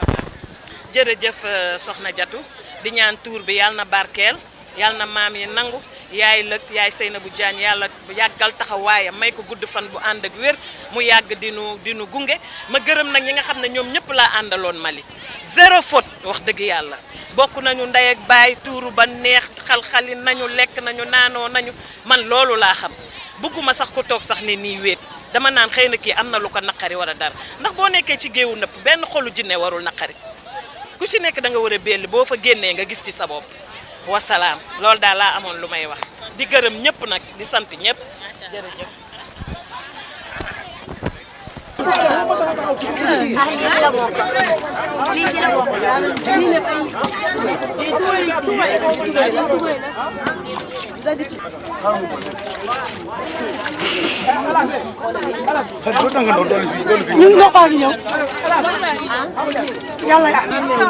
jërëjëf soxna Jatu di ñaan tuur bi yàlla na barkeel yàlla na maam yi nangu yaay lëg yaay Seynabou Diagne yàlla yàggal taxawaayam may ko gudd fan bu ànd ak wér mu yàgg di nu di nu gunge ma gërëm nag ñi nga xam ne ñoom ñëpp laa àndaloon Mali zéro faute wax dëgg yàlla bokk nañu ndey ak baay tuuru ba neex xal-xali nañu lekk nañu naanoo nañu man loolu laa xam bëgguma sax ko toog sax ne nii wéet dama naan xëy na kii am na lu ko naqari wala dara ndax boo nekkee ci géewu nëpp benn xolu jinne warul naqari ku ci nekk da nga war a belli boo fa génnee nga gis ci sa bopp wasalaam loolu daal laa amoon lu may wax di gërëm ñëpp nag di sant ñëpp jërëjëf ah lii si la bokk lii si la bokk lii nag ay ñu ngi noppaa ngi ñëw yàlla yaa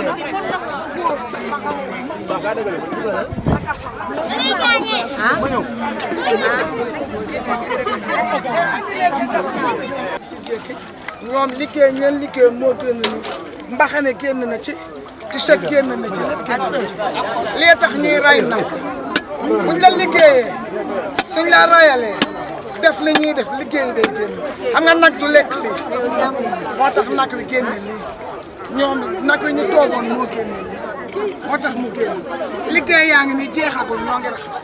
ñoom liggéey ñeen liggéey moo génn ni mbaxane génn na ci t-shirt génn na ci lépp génn na ci lii tax ñuy ray nag buñ la liggéeyee suñ la rayalee def li ñuy def liggéey day génn xam nga nag du lekk lii moo tax nag wi génn lii ñoom nag wi ñu toogoon moo génn lii moo tax mu génn liggéey yaa ngi ni jeexagul ñoo ngi raxas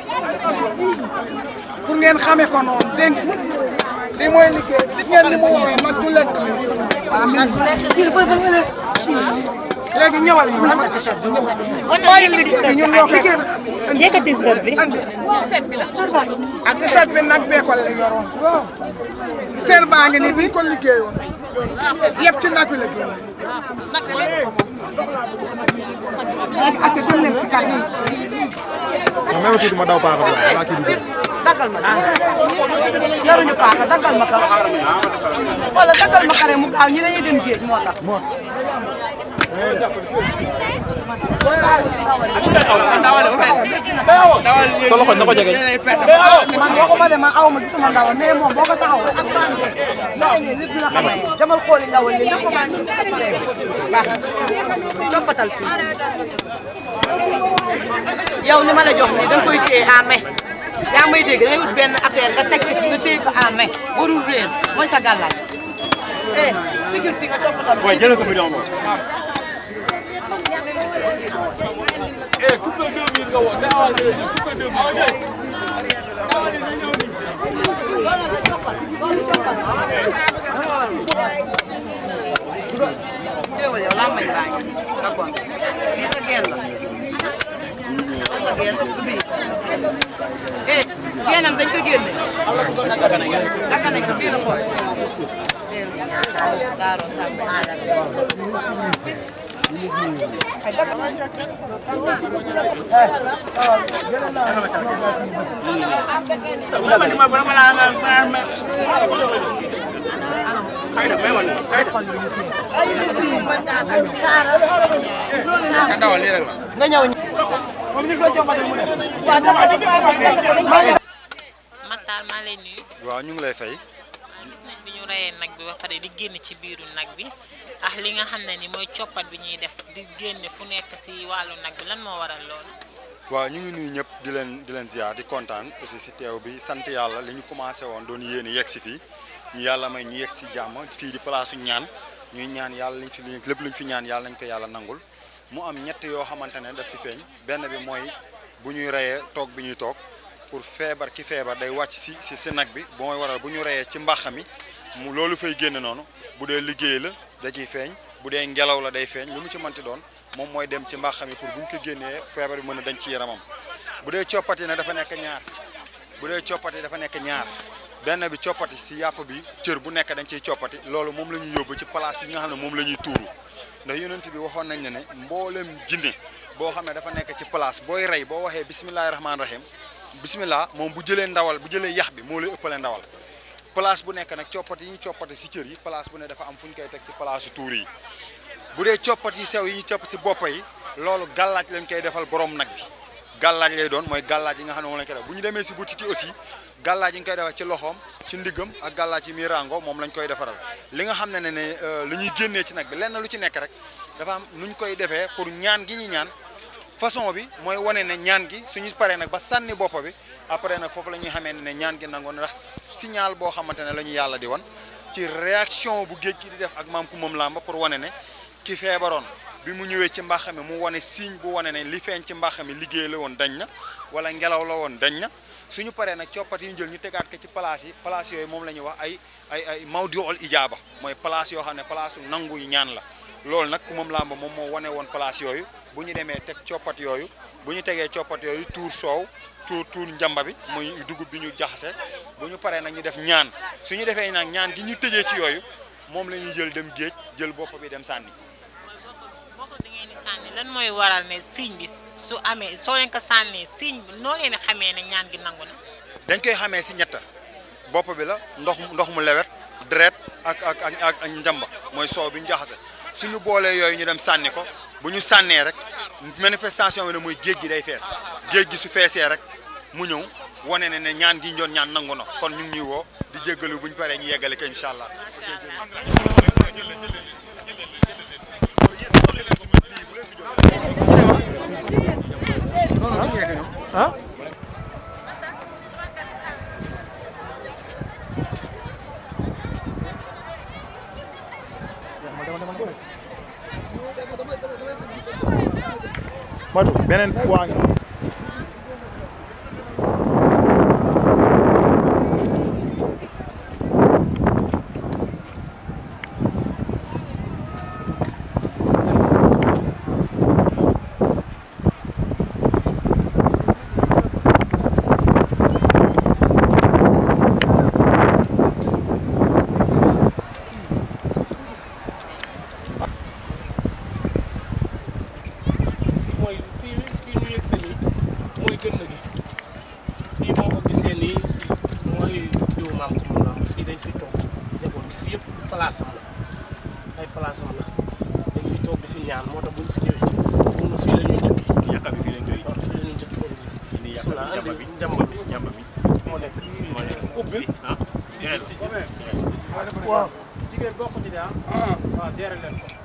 pour ngeen xamee ko noonu dégg ngeen lii mooy liggéey gis ngeen ni mu woowee nag du lekk lii waaw nag du lekk lii dafa dafa lekk léegi ñëwal ñu xam nga t-shirt bi ñëwal mooy liggéey bi ñun ñoo koy yëkkati sër bi andi ak t-shirt bi nag bee ko la yoroon ser baa ngi nii biñ ko liggéeyoon yëpp ci nag wi la génne léegi ate dem leen si kanam même tuuti ma daw paaka bi balaa kii di jël. daggal ma yoruñu paaka daggal ma ko wala daggal ma ko rek mu gaaw ñi dañuy dem géej moo tax sa loxo na ko jege. man waxuma de ma aw ma gisuma ndawal mais moom boo ko taxawoo ak baan de yaa ngi nit dina xamee jamal xooli ndawal li lépp maa ngi ci pare baax coppatal fii yow ni ma la jox nii da nga koy téye en main yaa may dégg da ngay wut benn affaire nga teg ci nga téye ko en main warul réer mooy sa gàllaaj eh sigil fii nga coppatal waaye jëlee ko fi doon moom. teewul yow laa may baa ngi nga bon lii sa geen la sa geen du bii eh geenam dañ ko génne naka nañ ko bii la xool gaaro sàmm ay dëgg nga dawal lii rek la. nga ñëw moom ñu ko joxale mu def waaw Makhtar maa lay nuyu waaw ñu ngi lay fay gis nañ bi ñu reyee nag bi ba pare di génn ci biiru nag bi ak li nga xam ne ni mooy coppat bi ñuy def di génne fu nekk si wàllu nag bi lan moo waral loolu waaw ñu ngi nuyu ñëpp di leen di leen ziar di kontaan aussi si teew bi sant yàlla li ñu commencé woon doon yéene yegg si fii ñu yàlla may ñu yegg si jàmm fii di place ñaan ñuy ñaan yàlla liñ fi lépp luñ fi ñaan yàlla nañ ko yàlla nangul mu am ñett yoo xamante ne daf si feeñ benn bi mooy bu ñuy reyee toog bi ñuy toog pour feebar ki feebar day wàcc si si si nag bi bu mooy waral bu ñu reyee ci mbax mi mu loolu fay génn noonu bu dee liggéey la da ciy feeñ bu dee ngelaw la day feeñ lu mu ci mënti doon moom mooy dem ci mbax mi pour bu ñu ko génnee feebar bi mën a dañ ci yaramam bu dee coppati nag dafa nekk ñaar bu dee coppati dafa nekk ñaar benn bi coppati si yàpp bi cër bu nekk dañ ciy coppati loolu moom la ñuy yóbbu ci place yi nga xam ne moom la ñuy tuuru ndax yonent bi waxoon nañ ne ne mboolem jinne boo xam ne dafa nekk ci place booy rey boo waxee bisimilahi rahmaani rahim bisimilah moom bu jëlee ndawal bu jëlee yax bi moo lay ëppale ndawal place bu nekk nag coppati yi ñu coppati si cër yi place bu ne dafa am fu ñu koy teg ci place tuur yi bu dee coppat yi sew yi ñu copp ci bopp yi loolu gàllaaj lañ koy defal borom nag bi gàllaaj lay doon mooy gàllaaj yi nga xam ne moom lañ koy def bu ñu demee si butit yi aussi gàllaaj yi ñu koy defal ci loxoom ci ndiggam ak gàllaaj yi muy rango moom lañ koy defaral li nga xam ne ne ne li ñuy génnee ci nag bi lenn lu ci nekk rek dafa am nu ñu koy defee pour ñaan gi ñu ñaan façon bi mooy wane ne ñaan gi suñu paree nag ba sànni bopp bi après nag foofu la ñuy xamee ne ñaan gi nangoon ndax signal boo xamante ne la ñu yàlla di wan ci réaction bu géej gi di def ak maam ku moom làmba pour wane ne ki feebaroon bi mu ñëwee ci mbax mi mu wane signe bu wane ne li feeñ ci mbax mi liggéey la woon dañ na wala ngelaw la woon dañ na suñu paree nag coppat yi ñu jël ñu tegaat ko ci place yi place yooyu moom la ñuy wax ay ay ay mawdiul ijaaba mooy place yoo xam ne place yu nangu yu ñaan la loolu nag ku moom làmba moom moo wane woon place yooyu bu ñu demee teg coppat yooyu bu ñu tegee coppat yooyu tuur soow tuur tuur njamba bi muy dugub bi ñu jaxase bu ñu paree nag ñu def ñaan su ñu defee nag ñaan gi ñu tëjee ci yooyu moom la ñuy jël dem géej jël bopp bi dem sànni boo ko da ngeen di sànni lan mooy waral ne signe bi su amee soo leen ko sànnee signe bi noo leen di xamee ne ñaan gi nangu na. dañ koy xamee si ñetta bopp bi la ndox ndox mu lewet deret ak ak ak ak ak njamba mooy soow bi ñu jaxase suñu boolee yooyu ñu dem sànni ko bu ñu sànnee rek manifestation bi ne mooy géej gi day fees géej gi su feesee rek mu ñëw wane ne ne ñaan gi ñu doon ñaan nangu na kon ñu ngi ñuy woo di jéggalu bu ñu paree ñu yeggale ko incha allah. ah Madu beneen waa ngi mooy fii fii ñu yegg si nii mooy gën gi fii boo ko gisee nii si mooy jiw maam ko mun naa fii dañ fiy toog njaboot gi fii yëpp place am la ay place am la dañ fiy toog di fi ñaan moo tax buñ fi ñëwee mun na fii la ñuy njëkk yàkka bi fii lañ koy waaw fii la ñuy njëkk bismillah andi njamba bi njamba bi moo nekk moo nekk ubbi ah waaw jigéen bokk ci de ah waaw gérer leen ko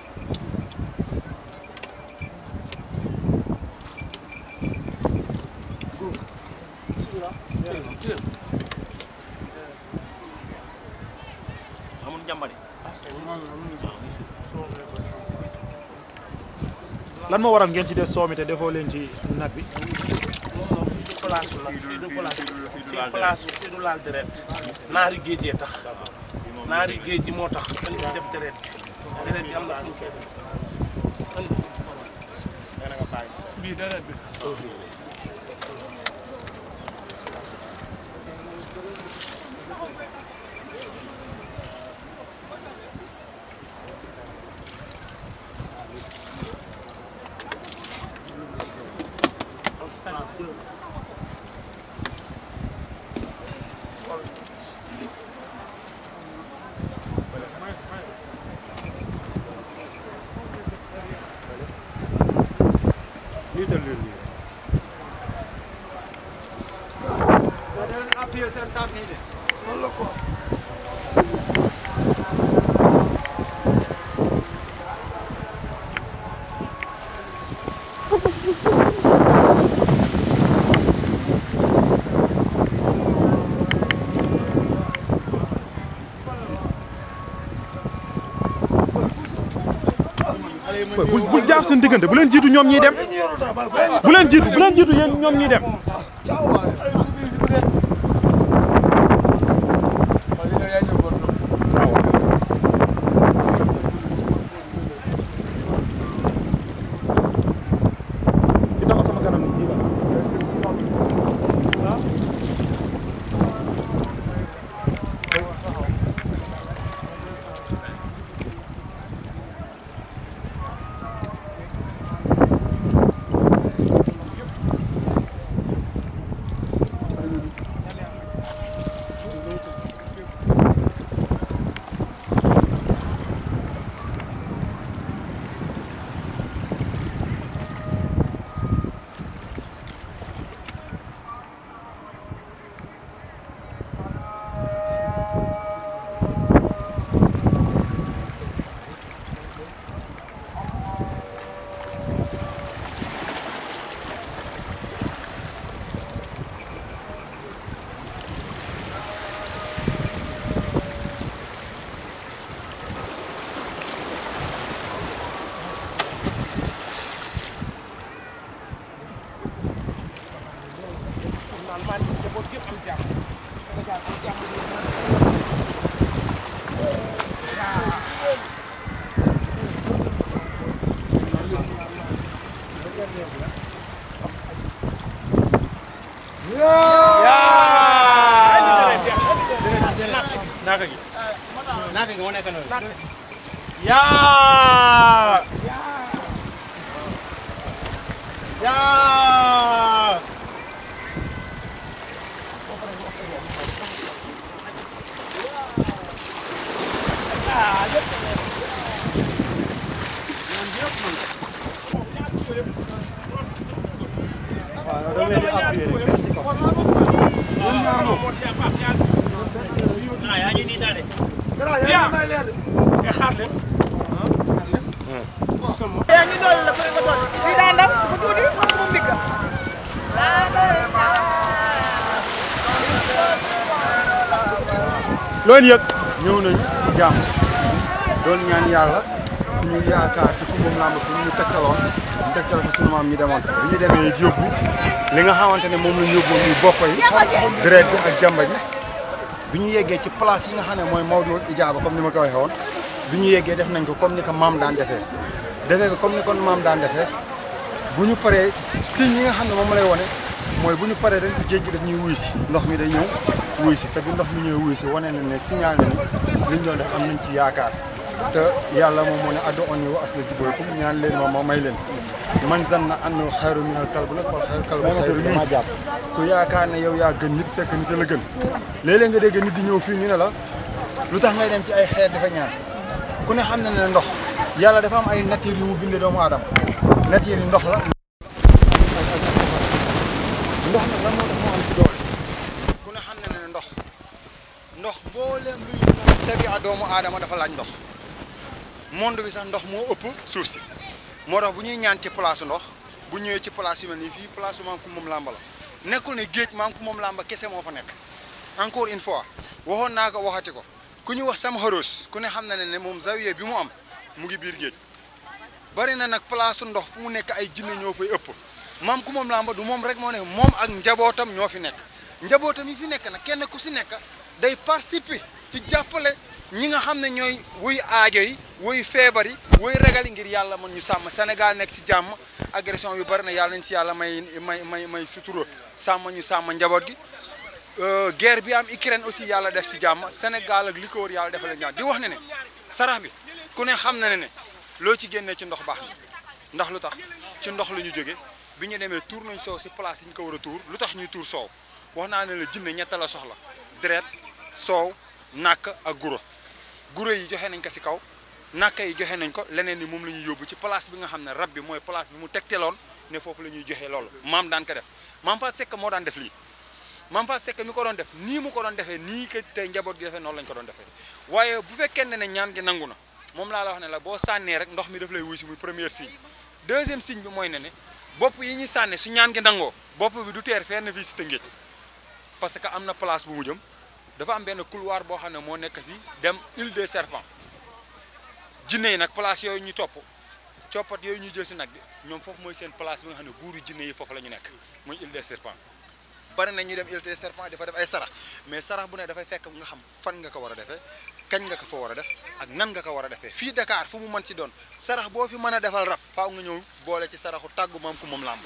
amul njambari lan moo waral ngeen ci def soomi te defoo leen ci nag bi fii du place la fii du place fii place fii du laal deret naari géej yee tax naari géej gi moo tax dañ ko def deret deret bi am na fu ñu koy def andi bii deret bi jiital leen lii bul bul jaar seen diggante bu leen jiitu ñoom ñiy dem bu leen jiitu bu leen jiitu yéen ñoom ñiy dem ki taxaw sama kanam ni jiital naaka gi naaka yaa yaa loolu yëg ñëw nañu ci jàmm doon ñaan yàlla suñu yaakaar ci kumbam làmb fi ñu tegtaloon ñu tegtal fa sunu maam ñu demoon fa bi ñu demee yóbbu li nga xamante ne moom la ñu yóbbu muy bopp yi deret bi ak jàmba ji bi ñu yeggee ci place yi nga xam ne mooy Mawdul Ijaaba comme ni ma ko waxee woon bi ñu yeggee def nañ ko comme ni ko maam daan defee defee ko comme ni kon maam daan defee bu ñu paree signes yi nga xam ne moom lay wone mooy bu ñu paree rek géej gi daf ñuy wuy si ndox mi day ñëw wuy si te bi ndox mi ñëwee wuy si wane na ne signal na ni liñ doon def am nañ ci yaakaar te yàlla moom moo ne addu on yi wa asla jibooykum ñaan leen ma ma may leen man zanna annahu xayru minal kalb nag wal xayru kalbu xayru min ku yaakaar ne yow yaa gën nit fekk nit la gën léeg-léeg nga dégg nit di ñëw fii ñu ne la lu tax ngay dem ci ay xeer dafa ñaan ku ne xam na ne ndox yàlla dafa am ay nature yu mu bindee doomu aadama nature yi ndox la ndox nag lan moo tax moo am ci doole ku ne xam na ne ndox ndox mbooleem luy tegi a doomu aadama dafa laaj ndox monde bi sax ndox moo ëpp suuf si moo tax bu ñuy ñaan ci place ndox bu ñëwee ci place yu mel nii fii place maam ku moom làmba la nekkul ne géej maam ku moom làmba kese moo fa nekk encore une fois waxoon naa ko waxati ko ku ñu wax sama xaroos ku ne xam na ne ne moom zawiye bi mu am mu ngi biir géej bari na nag place ndox fu mu nekk ay jinne ñoo fay ëpp maam ku moom làmba du moom rek moo ne moom ak njabootam ñoo fi nekk njabootam yi fi nekk nag kenn ku si nekk day participer ci jàppale ñi nga xam ne ñooy wuy aajo yi wuy feebar yi wuy ragal yi ngir yàlla mën ñu sàmm Sénégal nekk si jàmm agression bi bari na yàlla nañ si yàlla may may may may sutura sàmm ñu sàmm njaboot gi guerre bi am Ukraine aussi yàlla def si jàmm Sénégal ak li ko wër yàlla defal leen jàmm di wax ne ne sarax bi ku ne xam na ne ne loo ci génnee ci ndox baax na ndax lu tax ci ndox la ñu jóge bi ñu demee tuur nañ soow si place yi ñu ko war a tuur lu tax ñuy tuur soow wax naa ne la jinne ñett la soxla deret soow nàkk ak guro guro yi joxe nañ ko si kaw nàkk yi joxe nañ ko leneen ni moom la ñuy yóbbu ci place bi nga xam ne rab bi mooy place bi mu tegteloon ne foofu la ñuy joxe loolu maam daan ko def maam Fatou Seck moo daan def lii maam Fatou Seck mi ko doon def nii mu ko doon defee nii que tey njaboot gi defee noonu lañ ko doon defee waaye bu fekkee ne ne ñaan gi nangu na moom laa la wax ne la boo sànnee rek ndox mi daf lay wuy si muy premier signe deuxième signe bi mooy ne ne bopp yi ñuy sànne su ñaan gi nangoo bopp bi du teer fenn fii si Tëngéej parce que am na place bu mu jëm dafa am benn couloir boo xam ne moo nekk fii dem île des serpents jinne yi nag place yooyu ñu topp coppat yooyu ñuy jël si nag bi ñoom foofu mooy seen place bi nga xam ne buuru jinne yi foofu la ñu nekk muy île des serpents bari na ñu dem île des serpents dafa def ay sarax mais sarax bu ne dafay fekk nga xam fan nga ko war a defee kañ nga ko fa war a def ak nan nga ko war a defee fii Dakar fu mu mën ci doon sarax boo fi mën a defal rab faaw nga ñëw boole ci saraxu tàggu maam ku moom làmb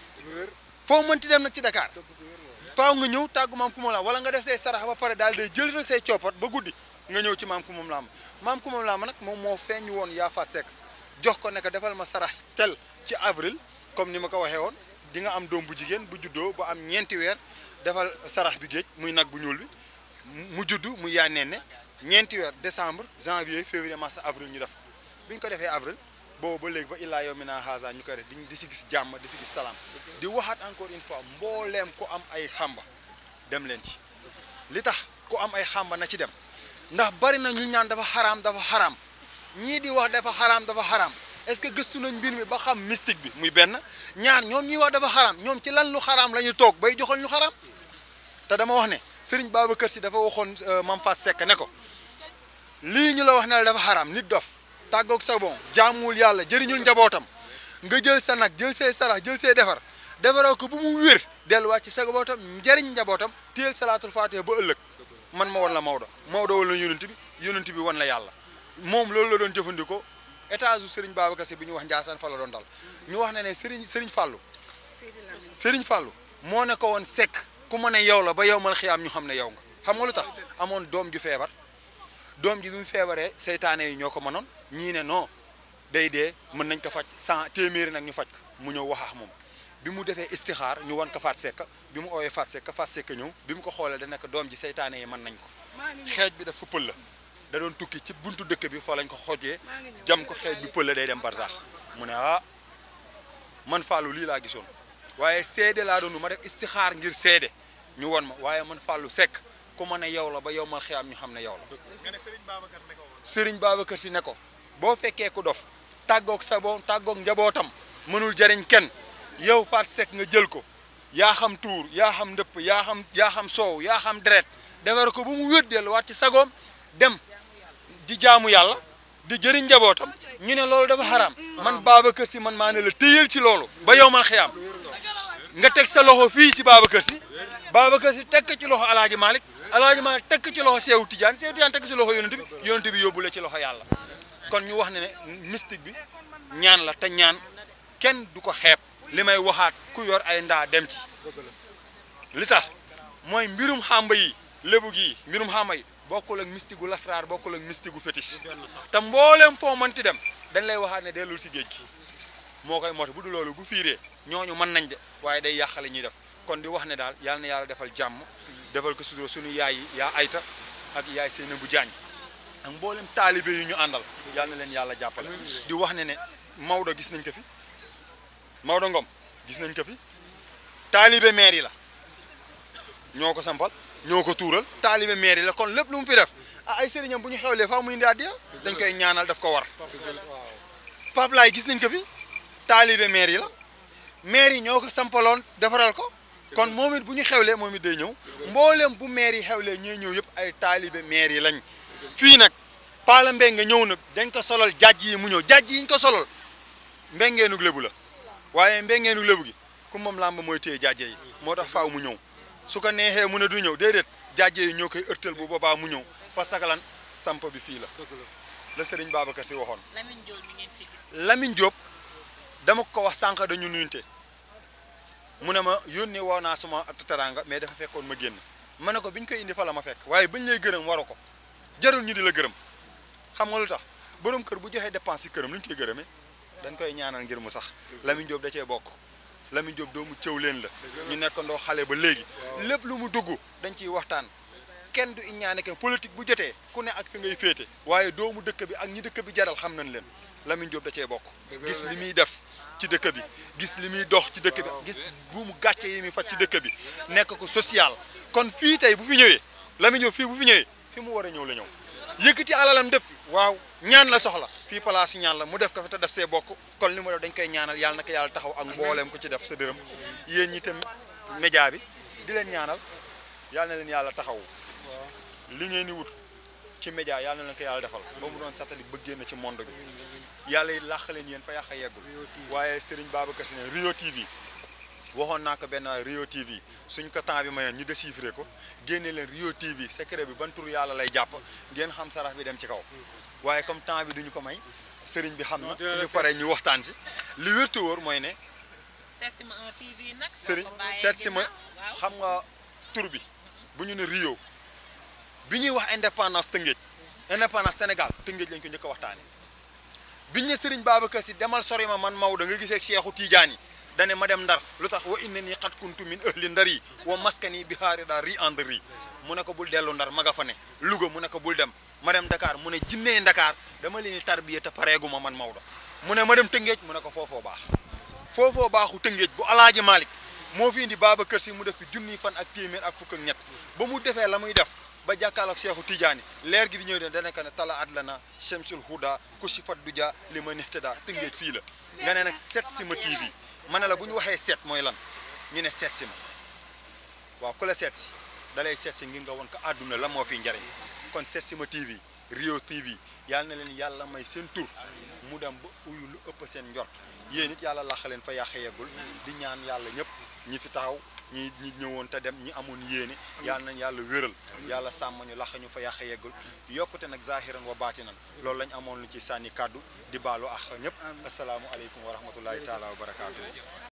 foo mën ci dem nag ci Dakar faaw nga ñëw tàggu maam ku moom làmb wala nga def say sarax ba pare daal day jël rek say coppat ba guddi nga ñëw ci maam ku moom làmb maam ku moom làmb nag moom moo feeñu woon yaa faat sekk jox ko ne ko defal ma sarax tel ci avril comme ni ma ko waxee woon di nga am doom bu jigéen bu juddoo ba am ñeenti weer defal sarax bi géej muy nag bu ñuul bi mu juddu muy yaa neen ne ñeenti weer décembre janvier février mars avril ñu def ko bi ñu ko defee avril boobu ba léegi ba illaa yow mi naa haasa ñu koy def di si gis jàmm di si gis salaam di waxaat encore une fois mbooleem ku am ay xamba dem leen ci li tax ku am ay xamba na ci dem ndax bari na ñu ñaan dafa xaraam dafa xaraam ñii di wax dafa xaraam dafa xaraam est-ce que gëstu nañ mbir mi ba xam mystique bi muy benn ñaar ñoom ñuy wax dafa xaraam ñoom ci lan lu xaraam la ñu toog bay joxal ñu xaraam te dama wax ne Serigne Babacar Sy dafa waxoon Mame Fatou Seck ne ko lii ñu la wax ne la dafa xaraam nit dof tàggoog sa bon jaamuwul yàlla jëriñul njabootam nga jël sa nag jël say sarax jël say defar defaroo ko bu mu wér delluwaat ci sa njabootam njëriñ njabootam téyel salaatul faatiha ba ëllëg man ma wan la Maodo Maodo wan la yonent bi yonent bi wan la yàlla moom loolu la doon jëfandikoo étage u Serigne Babacar Sy bi ñu wax Ndiassane fa la doon dal ñu wax ne ne Serigne Serigne Fallou Serigne Fallou moo ne ko woon sekk ku ma ne yow la ba yow mal xiyaam ñu xam ne yow nga xam nga lu tax amoon doom ju feebar doom ji bi mu feebaree seytaane yi ñoo ko mënoon ñii ne non day dee mën nañ ko faj cent téeméeri nag ñu faj ko mu ñëw waxaax moom bi mu defee istixaar ñu wan ko faat sekk bi mu oowee faat sekk faat sekk ñëw bi mu ko xoolee da nekk doom ji seytaane yi mën nañ ko xeej bi dafa pël la da doon tukki ci buntu dëkk bi fa lañ ko xojee jam ko xeej bi pël la day dem barsax mu ne ah man Fallou lii laa gisoon waaye seede laa doon ma def istixaar ngir seede ñu won ma waaye man Fallou Seck ku ma ne yow la ba yow mal xiyaam ñu xam ne yow la Serigne Babacar si ne ko boo fekkee ku dof tàggoog sa boom tàggoog njabootam mënul jariñ kenn yow Faat Seck nga jël ko yaa xam tuur yaa xam ndëpp yaa xam yaa xam soow yaa xam deret defar ko ba mu wér delluwaat ci sagoom dem di jaamu yàlla di jëriñ njabootam ñu ne loolu dafa xaraam man Babacar si man maa ne la téyel ci loolu ba yow mal xiyaam nga teg sa loxo fii ci Babacar si Babacar si teg ko ci loxo Alaaji Malick Alaaji Malick teg ko ci loxo Seewu Tijaan Seewu Tijaan teg ko ci loxo yonent bi yonent bi yóbbu la ci loxo yàlla kon ñu wax ne ne mystique bi ñaan la te ñaan kenn du ko xeeb li may waxaat ku yor ay ndaa dem ci li tax mooy mbirum xàmba yi lébu gi mbirum xàmba yi bokkul ak mystique gu lasraar bokkul ak mystique gu fétiche te mbooleem foo mënti dem dañ lay waxaat ne dellul si géej gi moo koy moota bu du loolu bu fiiree ñooñu mën nañ de waaye day yàqale ñuy def kon di wax ne daal yàlla na yàlla defal jàmm defal ko sutura suñu yaay yi yaa ayta ak yaay Seynabou Diagne ak mboolem taalibe yi ñu àndal yàlla na leen yàlla jàppale di wax ne ne Maodo gis nañ ko fi Maodo Ngom gis nañ ko fi taalibe maire yi la ñoo ko sampal ñoo ko tuural taalibe maire yi la kon lépp lu mu fi def ah ay sëriñam bu ñu xewlee faa mu indi àddiya dañ koy ñaanal daf ko war Pape Laay gis nañ ko fi taalibe maire yi la maire yi ñoo ko sampaloon defaral ko kon moom it bu ñu xewlee moom it day ñëw mboolem bu maire yi xewlee ñooy ñëw yëpp ay taalibe maire yi lañ fii nag Pala Mbengue ñëw na dañ ko solal jàjj yi mu ñëw jàjj yi ñu ko solal mbengeenug lébu la waaye mbengeenug lébu gi ku moom làmb mooy téye jàjje yi moo tax faaw mu ñëw su ko neexee mu ne du ñëw déedéet jàjje yi ñoo koy ërtal bu boobaa mu ñëw parce que lan samp bi fii la la Serigne Babacar si waxoon Lamine Diop mi ngeen fi gis. Lamine Diop dama ko wax sànq dañu nuyunte mu ne ma yónnee woo naa suma teranga mais dafa fekkoon ma génn ma ne ko bi ñu koy indi fa la ma fekk waaye bañ lay gërëm waru ko jarul ñu di la gërëm xam nga lu tax borom kër bu joxee dépense ci këram lu ñu koy gërëmee dañ koy ñaanal ngir mu sax Lamine Diop da cee bokk Lamine Diop doomu cëw leen la ñu nekkandoo xale ba léegi lépp lu mu dugg dañ ciy waxtaan kenn du ñaane ke politique bu jotee ku ne ak fi ngay féete waaye doomu dëkk bi ak ñi dëkk bi jaral xam nañ leen Lamine Diop da cee bokk gis li muy def ci dëkk bi gis li muy dox ci dëkk bi gis bu mu gàcce yi muy faj ci dëkk bi nekk ko social kon fii tey bu fi ñëwee Lamine Diop fii bu fi ñëwee fi mu war a ñëw la ñëw yëkkati alalam def waaw ñaan la soxla fii place ñaan la mu def ko fi te def see bokk kon li mu def dañ koy ñaanal yàlla na ko yàlla taxaw ak mbooleem ko ci def sa dërëm yéen ñi tam média bi di leen ñaanal yàlla na leen yàlla taxaw li ngeen di wut ci média yàlla na leen ko yàlla defal ba mu doon satellite ba génn ci monde bi yàlla yi làq leen yéen fa yàq yeggul waaye Serigne Babacar Sy ne Rio TV waxoon naa ko benn Rio TV suñ ko temps bi mayoon ñu déchiffré ko génne leen Rio TV secret bi ban tur yàlla lay jàpp ngeen xam sarax bi dem ci kaw waaye comme temps bi duñu ko may Serigne bi xam na suñu paree ñu waxtaan ci li wér te wóor mooy ne Setsima 1 TV nag. Serigne seet si ma xam nga tur bi bu ñu ne Rio bi ñuy wax indépendance Tëngéej indépendance Sénégal Tëngéej lañ ko njëkk a waxtaanee biñ ne Serigne Babacar Sy demal sori ma man Maodo nga gisee ak Seexu Tiijaan yi dane ma dem ndar lu tax wa inna nii xat kuntu min ahli ndar yi wa maskani bi haari daa ri and ri mu ne ko bul dellu ndar ma nga fa ne Louga mu ne ko bul dem ma dem Dakar mu ne jinnee Dakar dama leen di tarbiya te pareeguma man Maodo mu ne ma dem Tëngéej mu ne ko foofoo baax foofoo baaxu Tëngéej bu Alaaji Malick moo fi indi Babacar Sy mu def fi junniy fan ak téeméer ak fukk ak ñett ba mu defee la muy def ba jàkkaarloog Seexu Tijaani leer gi di ñëw de dana ko ne tala adlana shamsul huda kusi fat duja li ma nextada Tëngéej fii la nga ne nag Setsima TV ma ne la bu ñu waxee seet mooy lan ñu ne seet si ma waaw ku la seet si da lay seet si ngir nga won ko àdduna la moo fi njariñ kon Setsima TV Rio TV yàlla na leen yàlla may seen tur mu dem ba uyu lu ëpp seen njort yéen it yàlla laxa leen fa yàq yeggul di ñaan yàlla ñëpp ñi fi taxaw ñi ñi ñëwoon te dem ñi amoon yéene yàlla nañ yàlla wéral yàlla sàmm ñu laxa ñu fa yàq yeggul yokkute nag zahiran wa baatinan loolu lañ amoon lu ci sànni kàddu di baalu ak ñëpp asalaamu aleykum wa rahmatullahi taala wa barakaatu